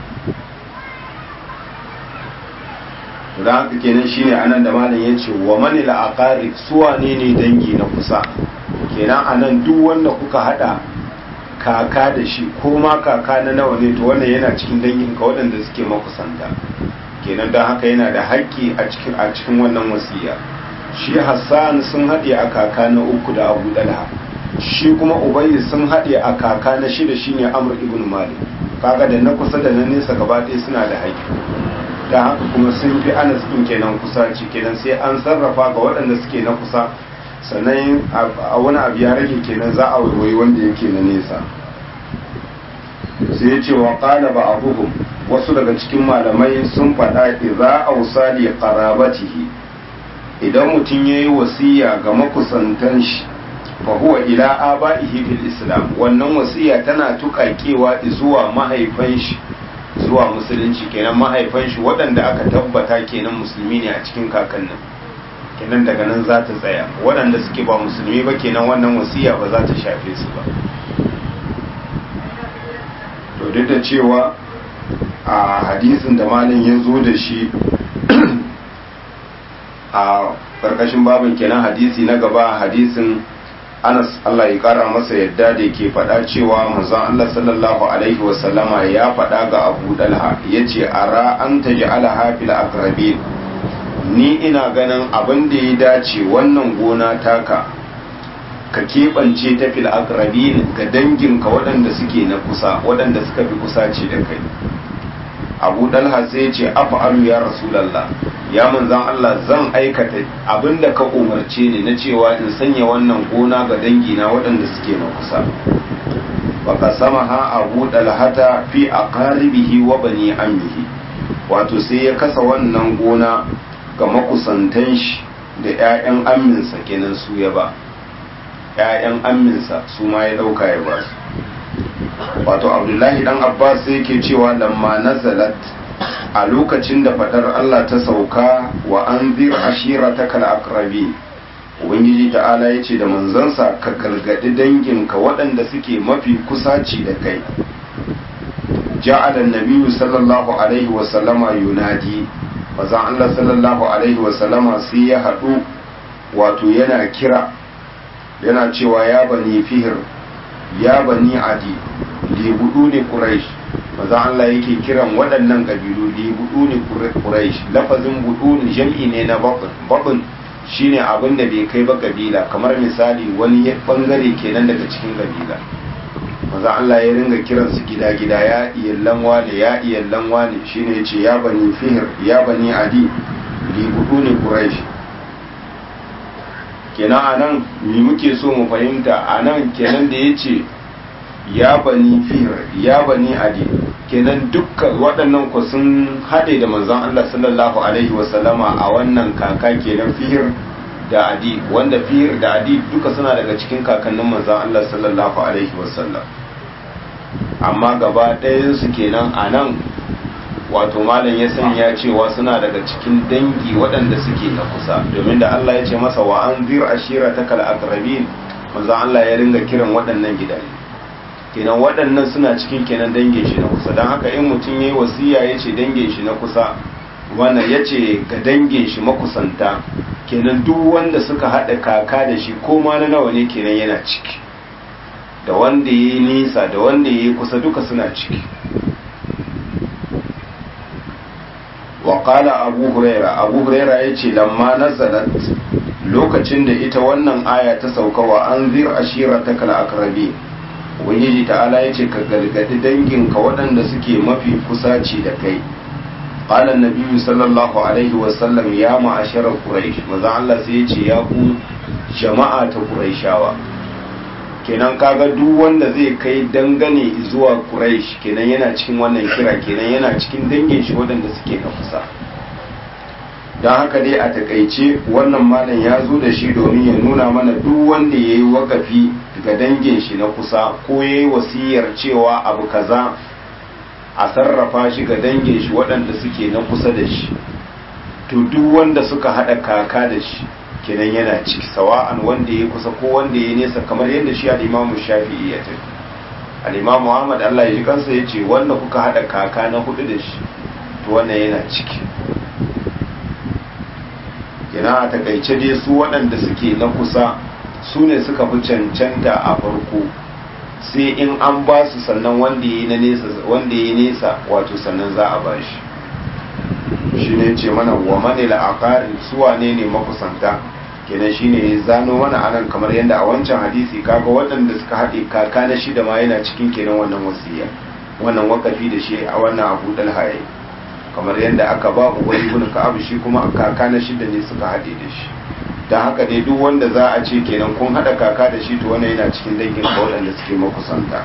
don haka kenan shine anan da malam ya ce wa mani la'akari suwa ne ne dangi na kusa kenan anan duk wanda kuka hada kaka da shi ko ma kaka na nawa ne to wannan yana cikin dangin ka waɗanda suke makusanta kenan don haka yana da haƙƙi a cikin a cikin wannan wasiya shi Hassan sun haɗe a kaka na uku da Abu Dalha shi kuma Ubayy sun haɗe a kaka na shida shine Amr ibn Malik kaga da na kusa da na nesa gaba ɗaya suna da haƙƙi da haka kuma sun fi Anas din kenan kusa ce kenan sai an sarrafa ga waɗanda suke na kusa sannan a wani abu ya rage kenan za a waiwayi wanda yake na nesa sai ya ce wa ƙala ba abubuwan wasu daga cikin malamai sun faɗa idza ausali qarabatihi idan mutum yayi wasiya ga makusantan shi fa huwa ila abaihi fil islam wannan wasiya tana tuƙaƙewa zuwa mahaifan shi zuwa musulunci kenan mahaifan shi waɗanda aka tabbata kenan musulmi ne a cikin kakannin kenan daga nan za ta tsaya waɗanda suke ba musulmi ba kenan wannan wasiya ba za ta shafe su ba to duk da cewa a hadisin da malin ya zo da shi a ƙarƙashin babin kenan hadisi na gaba hadisin anas Allah ya ƙara masa yadda da ke faɗa cewa manzon Allah sallallahu alaihi wasallama ya faɗa ga abu dalha ya ce ara an ta ji alaha fil akrabin ni ina ganin abin da ya dace wannan gona taka ka keɓance ta fil akrabin ga danginka waɗanda suke na kusa waɗanda suka fi kusa ce da kai abu dalha sai ya ce afa'alu ya rasulallah ya manzan Allah zan aikata abinda ka umarce ni na cewa in sanya wannan gona ga dangina waɗanda suke na kusa baka sama ha abu dalhata fi aqaribihi wa bani ammihi wato sai ya kasa wannan gona ga makusantan shi da 'ya'yan amminsa kenan su ya ba 'ya'yan amminsa su ma ya ɗauka ya ba su wato abdullahi dan abbas sai yake cewa lamma nazalat a lokacin da fadar Allah ta sauka wa an zir ashiratakal aqrabi ubangiji ta'ala yace da manzansa ka gargadi danginka waɗanda suke mafi kusaci da kai ja'ala an-nabiyyu sallallahu alaihi wa sallama yunadi manzon Allah sallallahu alaihi wa sallama sai ya hadu wato yana kira yana cewa ya bani fihir ya bani adi libudu ne quraish maza Allah yake kiran waɗannan ƙabilu libudu ne quraish lafazin budu ne jam'i ne na babun babun shine abin da bai kai ba kabila kamar misali wani bangare kenan daga cikin kabila maza Allah ya ringa kiran su gida gida ya iyallan wane ya iyallan wane shine yace ya bani fihr ya bani adi libudu ne quraish kenan anan me muke so mu fahimta anan kenan da yace ya bani fihir ya bani adi kenan dukkan waɗannan ku sun haɗe da manzon Allah sallallahu alaihi wasallama a wannan kaka kenan fihir da adi wanda fihir da adi duka suna daga cikin kakannin manzon Allah sallallahu alaihi wasallam amma gaba ɗayansu kenan a nan wato malam ya sanya cewa suna daga cikin dangi waɗanda suke na kusa domin da Allah ya ce masa wa an zir ashira ta kal aqrabin manzo Allah ya ringa kiran waɗannan gidaje kenan waɗannan suna cikin kenan dangin shi na kusa don haka in mutum yayi wasiya ya ce dangin shi na kusa wannan ya ce ga dangin shi makusanta kenan duk wanda suka haɗa kaka da shi ko ma na nawa ne kenan yana ciki da wanda ya yi nisa da wanda ya yi kusa duka suna ciki waƙala abu huraira abu huraira ya ce lamma nazalat lokacin da ita wannan aya ta sauka wa an zir ashira ta kala akrabi ubangiji ta'ala ya ce ka gargadi danginka waɗanda suke mafi kusaci da kai قال النبي صلى الله عليه وسلم يا معشر قريش maza Allah sai ya ce ya ku jama'a ta quraishawa kenan kaga duk wanda zai kai dangane zuwa quraish kenan yana cikin wannan kira kenan yana cikin dangin shi waɗanda suke na kusa don haka dai a takaice wannan malam ya zo da shi domin ya nuna mana duk wanda ya yi wakafi ga dangin shi na kusa ko ya yi wasiyar cewa abu kaza a sarrafa shi ga dangin shi waɗanda suke na kusa da shi to duk wanda suka haɗa kaka da shi kenan yana ciki sawa'an wanda ya kusa ko wanda ya nesa kamar yadda shi al'imamu shafi'i ya tafi al'imamu muhammad allah ya ji kansa ya ce wanda kuka haɗa kaka na hudu da shi to wannan yana ciki kenan a takaice dai su waɗanda suke na kusa su ne suka fi cancanta a farko sai in an ba su sannan wanda ya nesa wanda ya nesa wato sannan za a ba shi shi ne ce mana wa mani la'akarin su wane ne makusanta kenan shi ne zano mana anan kamar yadda a wancan hadisi kaga waɗanda suka haɗe kaka na shida ma yana cikin kenan wannan wasiya wannan wakafi da shi a wannan abu dalhaye kamar yadda aka ba ubay ibn ka'ab shi kuma kaka na shida ne suka haɗe da shi don haka dai duk wanda za a ce kenan kun haɗa kaka da shi to wannan yana cikin dangin ka waɗanda suke makusanta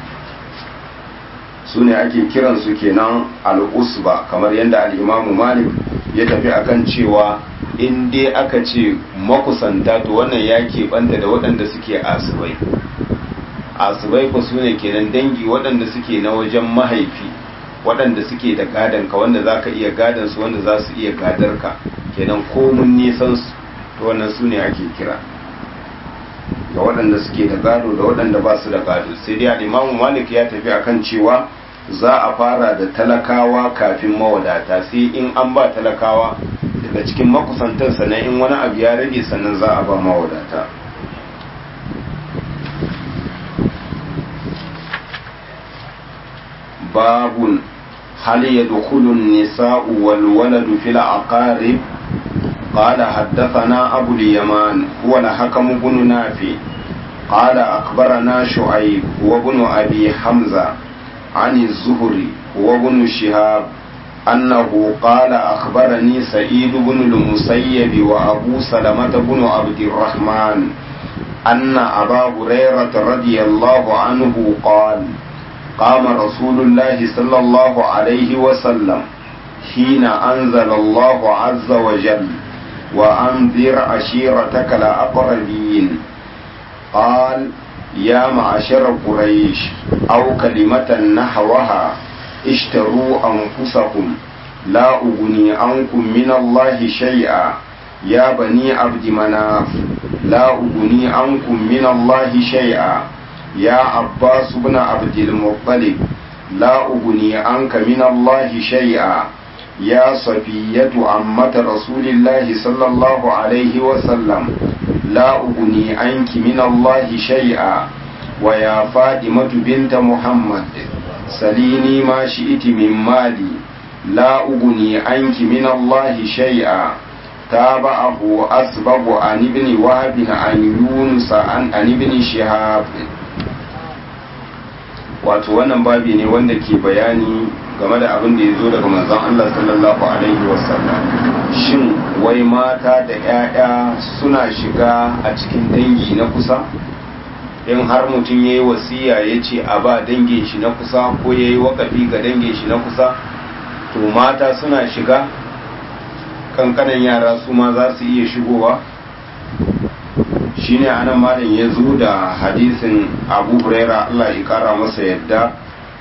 su ne ake kiransu kenan al'usba kamar yadda al'imamu malik ya tafi akan cewa in dai aka ce makusanta to wannan ya keɓanta da waɗanda suke asibai asibai ku su ne kenan dangi waɗanda suke na wajen mahaifi waɗanda suke da gadon ka wanda za ka iya gadon su wanda za su iya gadar ka kenan komun nisan su to wannan su ne ake kira ga waɗanda suke da gado da waɗanda ba su da gado sai dai al'imamu malik ya tafi akan cewa za a fara da talakawa kafin mawadata sai in an ba talakawa daga cikin makusantar sannan in wani abu ya rage sannan za a ba mawadata babun hal yadkhulu an-nisa'u wal waladu fil aqarib قال حدثنا أبو اليمان هو الحكم بن نافع قال أخبرنا شعيب وابن أبي حمزة عن الزهري وابن شهاب أنه قال أخبرني سعيد بن المسيب وأبو سلمة بن عبد الرحمن أن أبا هريرة رضي الله عنه قال قام رسول الله صلى الله عليه وسلم حين أنزل الله عز وجل وأنذر عشيرتك الأقربين قال يا معشر قريش أو كلمة نحوها اشتروا أنفسكم لا أغني عنكم من الله شيئا يا بني عبد مناف لا أغني عنكم من الله شيئا يا عباس بن عبد المطلب لا أغني عنك من الله شيئا يا صفية عمة رسول الله صلى الله عليه وسلم لا أغني عنك من الله شيئا ويا فاطمة بنت محمد سليني ما شئت من مالي لا أغني عنك من الله شيئا تابعه أسبب عن ابن وهب عن يونس عن, عن ابن شهاب wato wannan babi ne wanda ke bayani game da abin da ya zo daga manzon Allah sallallahu alaihi wasallam shin wai mata da 'ya'ya suna shiga a cikin dangi na kusa in har mutum ya yi wasiya ya ce a ba dangin shi na kusa ko ya yi wakafi ga dangin shi na kusa to mata suna shiga kankanan yara su ma za su iya shigowa shine anan malam ya zo da hadisin abu huraira allah ya kara masa yadda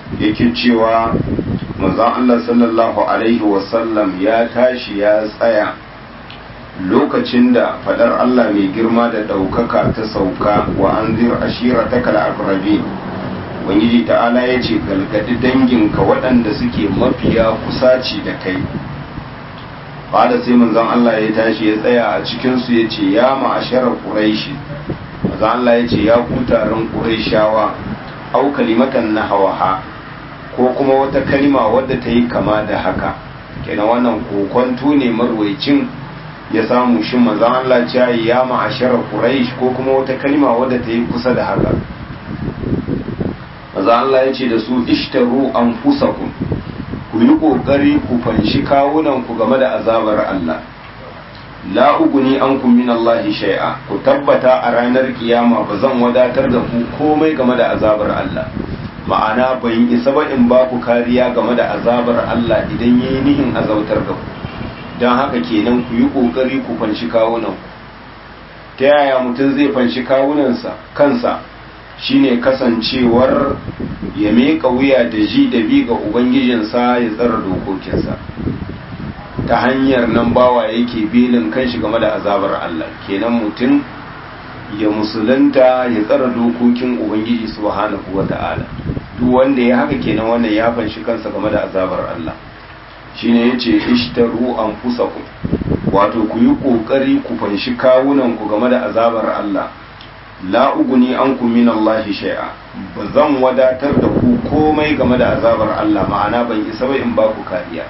yake cewa manzon Allah sallallahu alaihi wasallam ya tashi ya tsaya lokacin da fadar Allah mai girma da ɗaukaka ta sauka wa an zir ashira ta kal'akrabi ubangiji ta'ala ya ce galgadi danginka waɗanda suke mafiya kusaci da kai da sai manzon Allah ya tashi ya tsaya a cikinsu ya ce ya ma'asharar ƙuraishi manzon Allah ya ce ya ku taron ƙuraishawa au kalimatan na hawaha ko kuma wata kalima wadda ta yi kama da haka kenan wannan kokonto ne marwaicin ya samu shi manzon Allah ya ya ma'asharar quraish ko kuma wata kalima wadda ta yi kusa da haka manzon Allah ya ce da su ishtaru anfusakum ku yi kokari ku fanshi kawunan ku game da azabar Allah la uguni ankum min Allah shay'a ku tabbata a ranar kiyama ba zan wadatar da ku komai game da azabar Allah ma'ana ban isa ba in ba ku kariya game da azabar Allah idan yayi nihin azautar da ku don haka kenan ku yi kokari ku fanshi kawunan ta yaya mutum zai fanshi kawunansa kansa shine kasancewar ya meka wuya da ji da bi ga ubangijinsa ya tsara dokokinsa ta hanyar nan bawa yake belin kanshi game da azabar Allah kenan mutum ya musulunta ya tsara dokokin ubangiji subhanahu wata'ala duk wanda ya haka kenan wannan ya fanshi kansa game da azabar Allah shine yace ishtaru anfusakum wato ku yi kokari ku fanshi kawunan ku game da azabar Allah la uguni ankum min Allah shay'a ba zan wadatar da ku komai game da azabar Allah ma'ana ban isa ba in ba ku kariya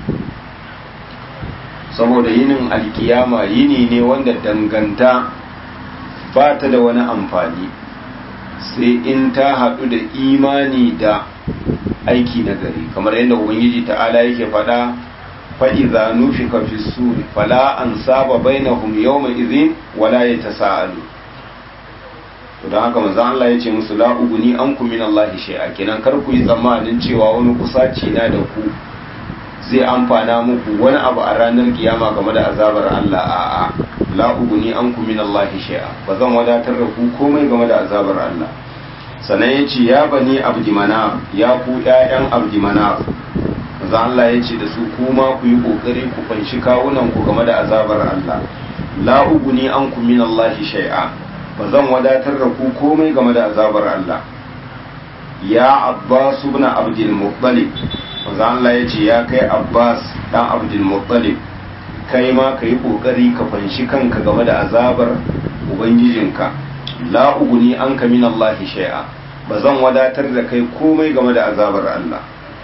saboda yinin alkiyama yini ne wanda danganta ba ta da wani amfani sai in ta haɗu da imani da aiki na gari kamar yadda ubangiji ta'ala yake faɗa fa'iza nufi fi suri fala an saba bainahum yawma izin wala ya ta sa'alu don haka manzo Allah ya ce musu la uguni an ku min Allah shay'a kenan kar ku yi tsammanin cewa wani kusaci na da ku zai amfana muku wani abu a ranar kiyama game da azabar Allah a'a la uguni an ku min Allah shay'a ba zan wadatar da ku komai game da azabar Allah sannan ya ce ya bani abdi manaf ya ku ƴaƴan abdi manaf manzo Allah ya ce da su kuma ku yi kokari ku fanshi kawunan ku game da azabar Allah la uguni an ku min Allah shay'a ba zan wadatar da ku komai game da azabar Allah ya Abbas ibn Abdul Muttalib manzo Allah ya ce ya kai Abbas dan Abdul Muttalib kai ma ka yi kokari ka fanshi kanka game da azabar ubangijinka la uguni an ka min Allah shay'a ba zan wadatar da kai komai game da azabar Allah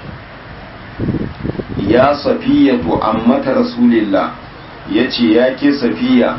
ya safiyatu ammata rasulillah yace ya ke safiya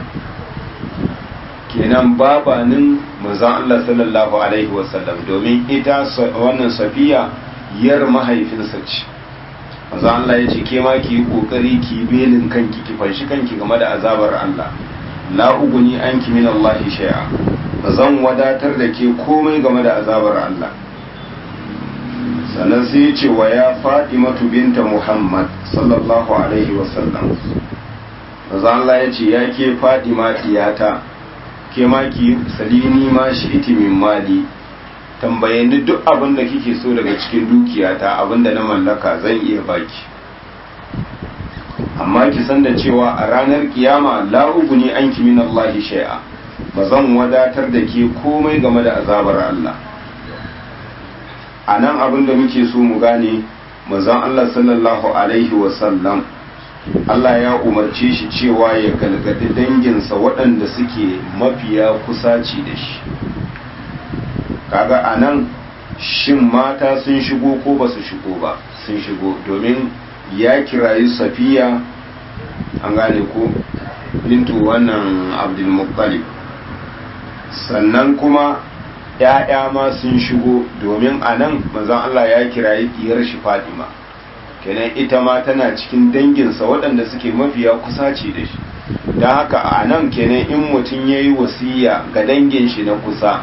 kenan babanin manzon Allah sallallahu alaihi wasallam domin ita wannan safiya yar mahaifinsa ce manzon Allah ya ce ke ma ki yi kokari ki belin kanki ki fanshi kanki game da azabar Allah la uguni anki min Allah shay'a ba zan wadatar da ke komai game da azabar Allah sannan sai ya ce wa ya Fatimatu binta Muhammad sallallahu alaihi wasallam manzon Allah ya ce ya ke Fatima tiyata ke ma ki salini ma shi iti min mali tambaye ni duk abin da kike so daga cikin dukiyata abin da na mallaka zan iya baki amma ki san da cewa a ranar kiyama la uguni anki min Allah shay'a ba zan wadatar da ke komai game da azabar Allah a nan abin da muke so mu gane manzon Allah sallallahu alaihi wa sallam Allah ya umarce shi cewa ya galgadi danginsa waɗanda suke mafiya kusaci da shi kaga a nan shin mata sun shigo ko ba su shigo ba sun shigo domin ya kirayi safiya an gane ko bintu wannan abdulmuttalib sannan kuma ‘ya'ya ma sun shigo domin a nan manzan Allah ya kirayi diyar shi Fatima kenan ita ma tana cikin danginsa waɗanda suke mafiya kusaci da shi don haka a nan kenan in mutum ya yi wasiya ga dangin shi na kusa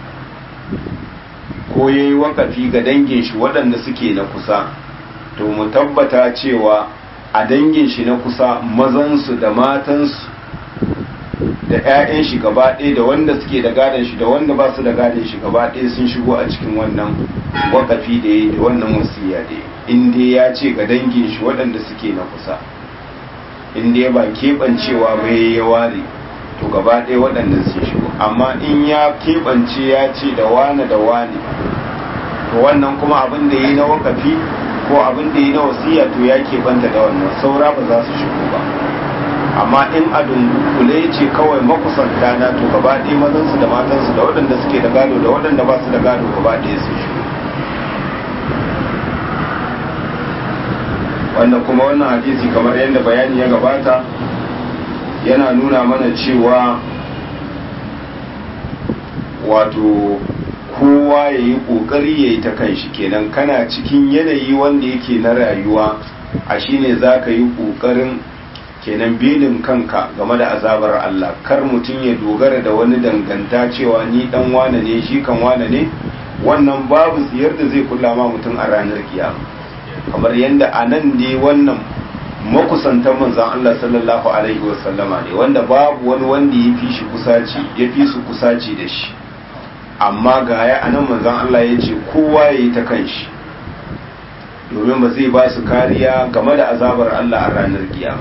ko ya yi wakafi ga dangin shi waɗanda suke na kusa to mu tabbata cewa a dangin shi na kusa mazansu da matansu da 'ya'yan shi gaba ɗaya da wanda suke da gadon shi da wanda ba su da gadon shi gaba ɗaya sun shigo a cikin wannan wakafi da ya da wannan wasiya da ya in dai ya ce ga dangin shi waɗanda suke na kusa in dai ba keɓancewa ba ya ware to gaba ɗaya waɗannan sun shigo amma in ya keɓance ya ce da wane da wane to wannan kuma abin da ya yi na wakafi ko abin da ya yi na wasiya to ya keɓanta da wannan saura ba za su shigo ba amma in a dunkule ce kawai makusanta na to gaba ɗaya mazansu da matansu da waɗanda suke da gado da waɗanda ba su da gado gaba ɗaya su shigo wanda kuma wannan hadisi kamar yadda bayani ya gabata yana nuna mana cewa wato kowa ya yi ƙoƙari ya yi ta kan shi kenan kana cikin yanayi wanda yake na rayuwa a shine za ka yi ƙoƙarin kenan belin kanka game da azabar Allah kar mutum ya dogara da wani danganta cewa ni dan wane ne shi kan wane ne wannan babu tsiyar da zai kula ma mutum a ranar kiyama kamar yadda a nan ne wannan makusantan manzan Allah sallallahu alaihi wasallama ne wanda babu wani wanda ya fi shi kusaci ya fi su kusaci da shi amma ga ya a nan manzan Allah ya ce kowa ya yi ta kan shi domin ba zai ba su kariya game da azabar Allah a ranar kiyama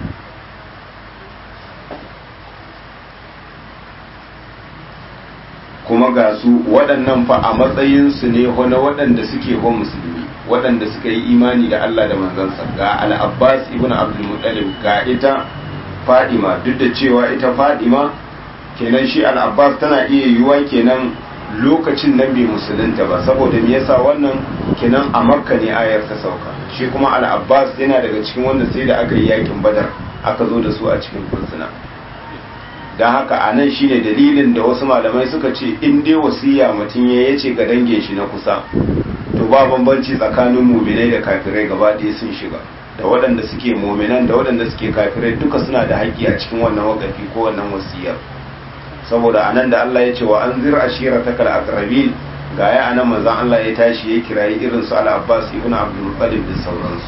kuma ga su waɗannan fa a matsayinsu ne na waɗanda suke wa musulmi waɗanda suka yi imani da Allah da manzansa ga al-Abbas ibn Abdul Muttalib ga ita Fadima duk da cewa ita Fadima kenan shi al-Abbas tana iya yiwuwa kenan lokacin nan bai musulunta ba saboda me yasa wannan kenan a Makka ne ayar ta sauka shi kuma al-Abbas yana daga cikin wanda sai da aka yi yakin Badar aka zo da su a cikin fursuna don haka a nan shine dalilin da wasu malamai suka ce in dai wasiya mutum ya yace ga dangin shi na kusa to ba bambanci tsakanin muminai da kafirai gaba ɗaya sun shiga da waɗanda suke muminan da waɗanda suke kafirai duka suna da haƙƙi a cikin wannan wakafi ko wannan wasiyar saboda a nan da Allah ya ce wa an zira ashira ta kal aqrabin ga ya anan manzon Allah ya tashi ya kirayi irin su al-Abbas ibn Abdul Muttalib da sauransu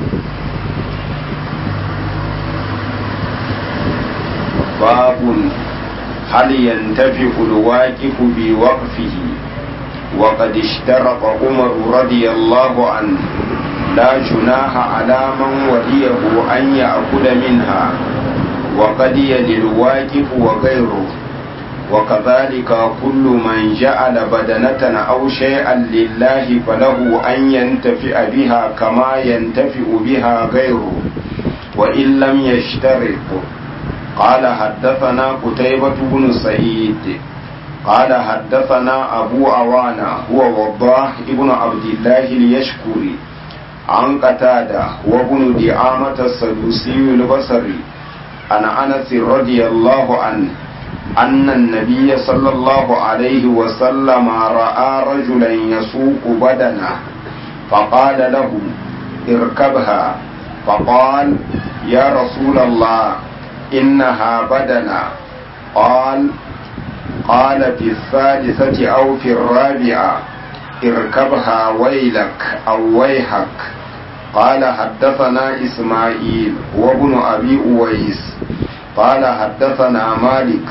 باب هل ينتفع الواقف بوقفه وقد اشترط عمر رضي الله عنه لا جناح على من وليه أن يأكل منها وقد يلي الواقف وغيره وكذلك كل من جعل بدنة أو شيئا لله فله أن ينتفع بها كما ينتفع بها غيره وإن لم يشترط قال حدثنا قتيبة بن سعيد قال حدثنا أبو عوانة هو وضاح ابن عبد الله اليشكري عن قتادة وابن دعامة السدوسي البصري عن أنس رضي الله عنه أن النبي صلى الله عليه وسلم رأى رجلا يسوق بدنه فقال له اركبها فقال يا رسول الله إنها بدنا قال قال في الثالثة أو في الرابعة اركبها ويلك أو ويحك قال حدثنا إسماعيل وابن أبي أويس قال حدثنا مالك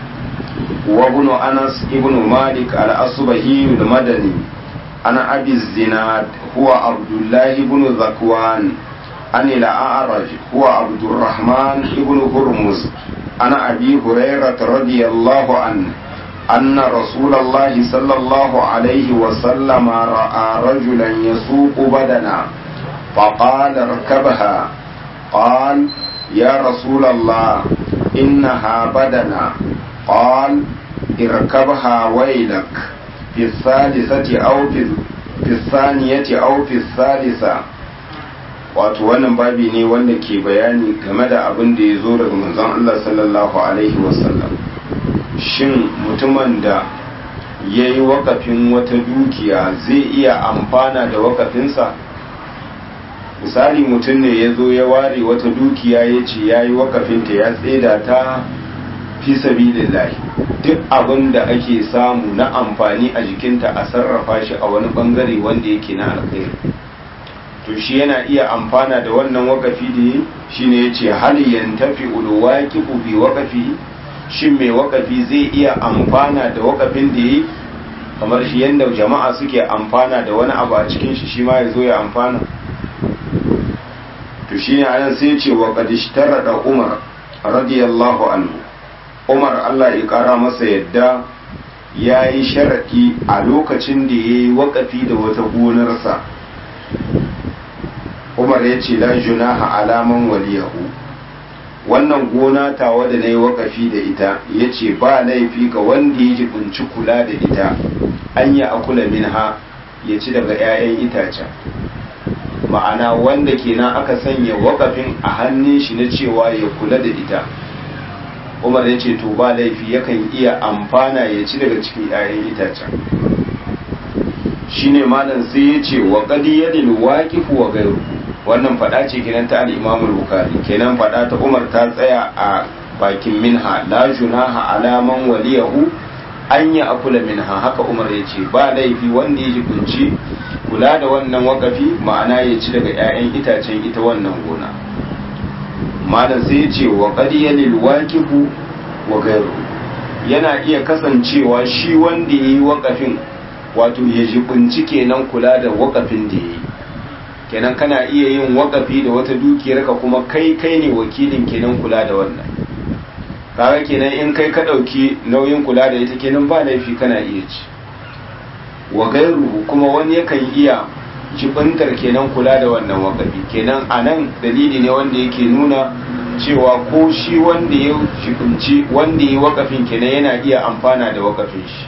وابن أنس ابن مالك الأصبهي المدني أنا أبي الزناد هو عبد الله بن ذكوان عن الأعرج هو عبد الرحمن بن هرمز عن أبي هريرة رضي الله عنه أن رسول الله صلى الله عليه وسلم رأى رجلا يسوق بدنا فقال اركبها قال يا رسول الله إنها بدنا قال اركبها ويلك في الثالثة أو في, في الثانية أو في الثالثة wato wannan babi ne wanda ke bayani game da abin da ya zo daga manzon Allah sallallahu alaihi wasallam shin mutumin da ya yi wakafin wata dukiya zai iya amfana da wakafinsa misali mutum ne ya zo ya ware wata dukiya ya ce ya yi wakafinta ya tseda ta fi sabilillahi duk abin da ake samu na amfani a jikinta a sarrafa shi a wani bangare wanda yake na alkhairi to shi yana iya amfana da wannan wakafi da yi shi ne ya ce hal yantafi ulwaki bi wakafi shin mai wakafi zai iya amfana da wakafin da yi kamar shi yadda jama'a suke amfana da wani abu a cikin shi shi ma ya zo ya amfana to shi ne anan sai ce wa kadishtara da umar radiyallahu anhu umar allah ya kara masa yadda ya yi sharaɗi a lokacin da ya yi wakafi da wata gonarsa umar ya ce la junaha alaman waliyahu wannan gona tawa da na yi wakafi da ita ya ce ba laifi ga wanda ya jibinci kula da ita an yi akula minha ya ci daga 'ya'yan itacen ma'ana wanda kenan aka sanya wakafin a hannun shi na cewa ya kula da ita umar ya ce to ba laifi yakan iya amfana ya ci daga cikin 'ya'yan itacen shine malam sai ya ce wa qadiyadil waqif wa ghayru wannan fada ce kenan ta al-Imam al-Bukhari kenan fada ta Umar ta tsaya a bakin minha la junaha ala man waliyahu an ya akula minha haka Umar ya ce ba laifi wanda ya jikunci kula da wannan wakafi ma'ana ya ci daga 'ya'yan itacen ita wannan gona malam sai ya ce wa qadiyadil waqif wa ghayru yana iya kasancewa shi wanda yayi wakafin wato ya jibinci kenan kula da wakafin da ya yi kenan kana iya yin wakafi da wata dukiyar ka kuma kai kai ne wakilin kenan kula da wannan kaga kenan in kai ka ɗauki nauyin kula da ita kenan ba laifi kana iya ci wa gairu kuma wani yakan iya jibintar kenan kula da wannan wakafi kenan a nan dalili ne wanda yake nuna cewa ko shi wanda ya jibinci wanda ya wakafin kenan yana iya amfana da wakafin shi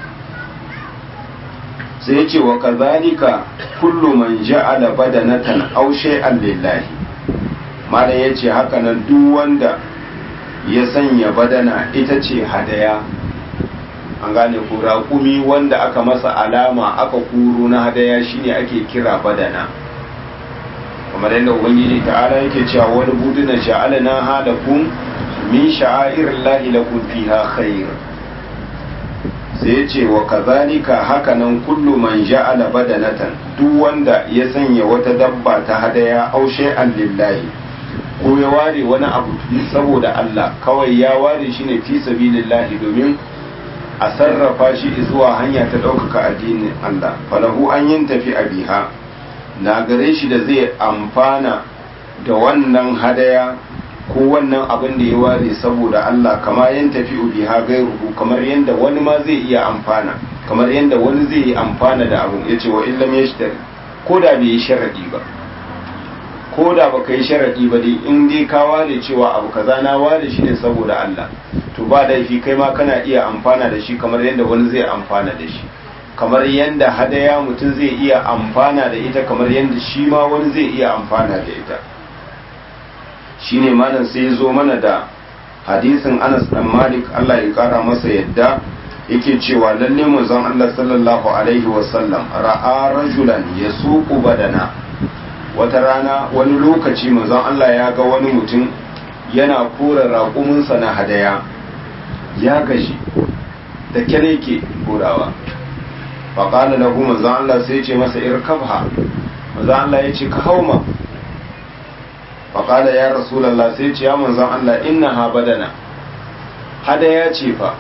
sai ya ce wa kazalika kullu man ja'ala badanatan aw shay'an lillahi malam yace haka nan duk wanda ya sanya badana ita ce hadaya an gane ko raƙumi wanda aka masa alama aka kuro na hadaya shine ake kira badana kamar yadda ubangiji ta'ala yake cewa wani buduna ja'alna halakum min sha'airillahi lakum fiha khair sai ce wa kazalika hakanan kullu man ja'ala badanatan duk wanda ya sanya wata dabba ta hadaya aw shay'an lillahi ko ya ware wani abu saboda Allah kawai ya ware shi ne fi sabilillahi domin a sarrafa shi zuwa hanya ta ɗaukaka addinin Allah falahu an yin tafi a biha na gare shi da zai amfana da wannan hadaya ko wannan abin da ya ware saboda Allah kama yin tafi biha gairuhu kamar yadda wani ma zai iya amfana kamar yadda wani zai yi amfana da abin ya ce wa illam ya shi ko da bai yi sharaɗi ba ko da baka yi sharaɗi ba dai in dai ka ware cewa abu kaza na ware shi ne saboda Allah to ba laifi kai ma kana iya amfana da shi kamar yadda wani zai amfana da shi kamar yadda hadaya mutum zai iya amfana da ita kamar yadda shi ma wani zai iya amfana da ita shine malam sai ya zo mana da hadisin Anas dan Malik Allah ya kara masa yadda yake cewa lalle manzon Allah sallallahu alaihi wasallam ra'a rajulan yasuqu badana wata rana wani lokaci manzon Allah ya ga wani mutum yana kora raƙuminsa na hadaya ya gashi da kyale ke korawa faƙala lahu manzon Allah sai ce masa irkabha manzon Allah ya ce ka hauma faƙala ya rasulallah sai ce ya manzon Allah inna ha badana hadaya ce fa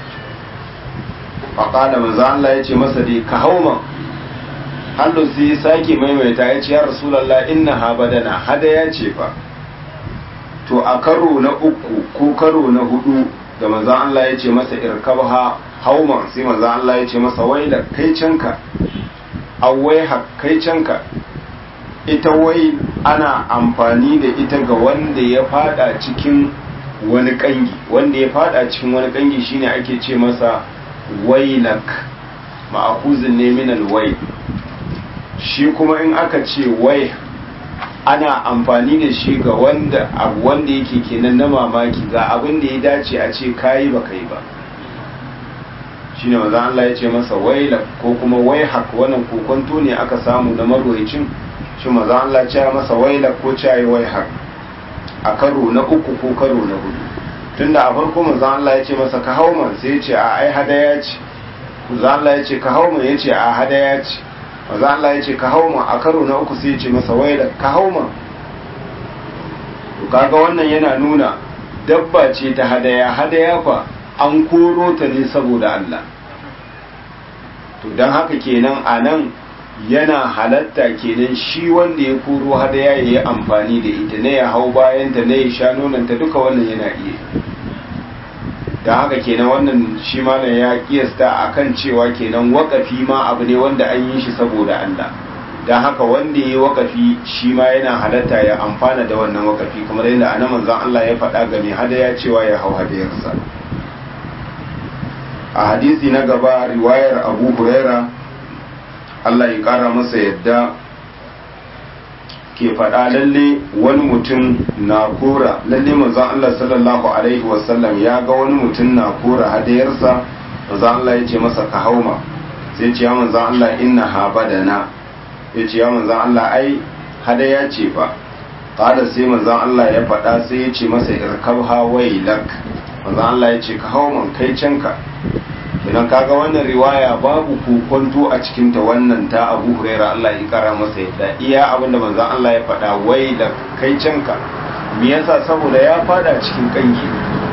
faƙala manzon Allah ya ce masa dai ka hauma hallu sai sake maimaita ya ce ya rasulallah inna ha badana hadaya ce fa to a karo na uku ko karo na hudu da manzon Allah ya ce masa irkabha hauma sai manzon Allah ya ce masa waila kai canka awai kai canka ita wai ana amfani da ita ga wanda ya fada cikin wani kangi wanda ya fada cikin wani kangi shine ake ce masa wailak ma'akuzin ne min alwai shi kuma in aka ce wai ana amfani da shi ga wanda abu wanda yake kenan na mamaki ga abin da ya dace a ce kayi ba kai ba shine maza Allah ya ce masa wailak ko kuma waihak wannan kokonto ne aka samu na marwayacin shi maza Allah ce masa wailak ko ce ayi waihak a karo na uku ko karo na hudu tunda a farko maza Allah ya ce masa ka hauman sai ya ce a ai hadaya ce maza Allah ya ce ka hauman ya ce a hadaya ce maza Allah ya ce ka hauma a karo na uku sai ya ce masa wailak ka hauma to kaga wannan yana nuna dabba ce ta hadaya hadaya fa an koro ta ne saboda Allah to don haka kenan a nan yana halatta kenan shi wanda ya koro hadaya ya yi amfani da ita ne ya hau bayanta ne ya sha nonanta duka wannan yana iya da haka kenan wannan shi ma ya kiyasta akan cewa kenan wakafi ma abu ne wanda an yi shi saboda Allah da haka wanda ya yi wakafi shi ma yana halatta ya amfana da wannan wakafi kamar yadda ana manzon Allah ya faɗa ga mai hadaya cewa ya hau hadayarsa a hadisi na gaba riwayar abu huraira Allah ya ƙara masa yadda ke faɗa lalle wani mutum na kora lalle manzon Allah sallallahu alaihi wasallam ya ga wani mutum na kora hadayarsa manzon Allah ya ce masa ka hauma sai ce ya manzon Allah inna ha badana ya ce ya manzon Allah ai hadaya ce fa kada sai manzon Allah ya faɗa sai ya ce masa irkabha wailak manzon Allah ya ce ka hauma kai canka idan kaga wannan riwaya babu kokonto a cikin ta wannan ta Abu Huraira Allah ya kara masa yadda iya abinda manzon Allah ya faɗa wai da kai canka me yasa saboda ya fada cikin kangi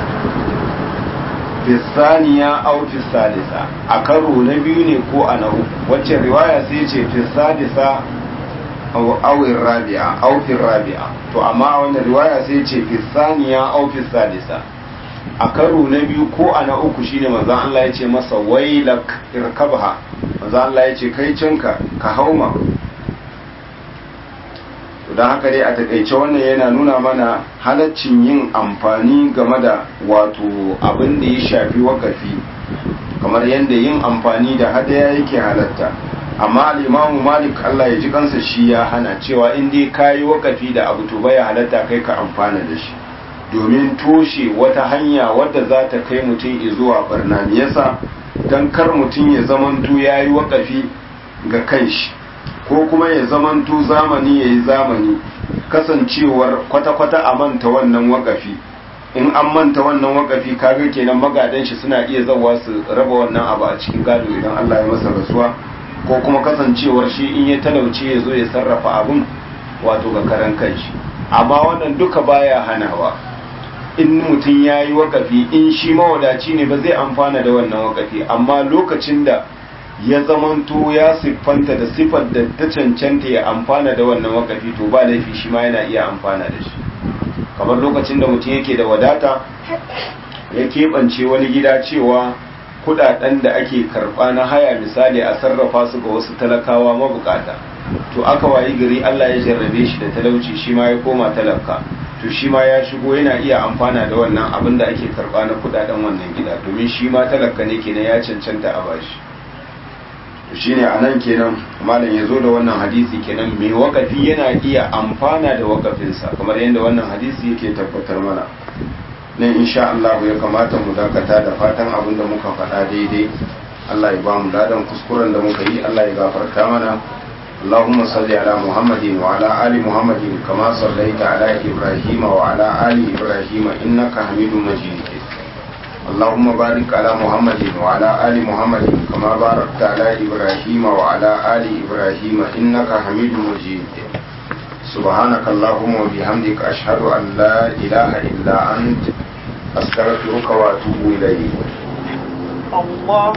fisaniya aw fisadisa a karo na biyu ne ko a na uku wacce riwaya sai ce fisadisa aw rabi'a aw rabi'a to amma wannan riwaya sai ce fisaniya aw fisadisa a karo na biyu ko a na uku shine manzo Allah ya ce masa wailak irkabha manzo Allah ya ce kai cinka ka hauma to dan haka dai a takaice wannan yana nuna mana halaccin yin amfani game da wato abin da ya shafi wakafi kamar yadda yin amfani da hadaya yake halatta amma al-imamu malik Allah ya ji kansa shi ya hana cewa in dai kayi wakafi da abu to baya halatta kai ka amfana da shi domin toshe wata hanya wadda za ta kai mutum zuwa barna me yasa dan kar mutum ya zamanto ya yi wakafi ga kanshi ko kuma ya zamanto zamani ya yi zamani kasancewar kwata-kwata a manta wannan wakafi in an manta wannan wakafi kaga kenan magadan shi suna iya zawa su raba wannan abu a cikin gado idan Allah ya masa rasuwa ko kuma kasancewar shi in ya talauce ya zo ya sarrafa abun wato ga karan kanshi amma wannan duka baya hanawa in mutum ya yi wakafi in shi mawadaci ne ba zai amfana da wannan wakafi amma lokacin da ya zamanto ya siffanta da siffar da ta cancanta ya amfana da wannan wakafi to ba laifi shi ma yana iya amfana da shi kamar lokacin da mutum yake da wadata ya keɓance wani gida cewa kudaden da ake karɓa na haya misali a sarrafa su ga wasu talakawa mabukata to aka wayi gari Allah ya jarrabe shi da talauci shi ma ya koma talaka to shi ma ya shigo yana iya amfana da wannan abin da ake karba na kudaden wannan gida domin shi ma talaka ne kenan ya cancanta a bashi to shine anan kenan malam ya zo da wannan hadisi kenan mai wakafi yana iya amfana da wakafinsa kamar yadda wannan hadisi yake tabbatar mana nan insha Allah ya kamata mu dakata da fatan abin da muka faɗa daidai Allah ya ba mu ladan kuskuren da muka yi Allah ya gafarta mana اللهم صل على محمد وعلى آل محمد كما صليت على إبراهيم وعلى آل إبراهيم إنك حميد مجيد اللهم بارك على محمد وعلى آل محمد كما باركت على إبراهيم وعلى آل إبراهيم إنك حميد مجيد سبحانك اللهم وبحمدك أشهد أن لا إله إلا أنت أستغفرك وأتوب إليك الله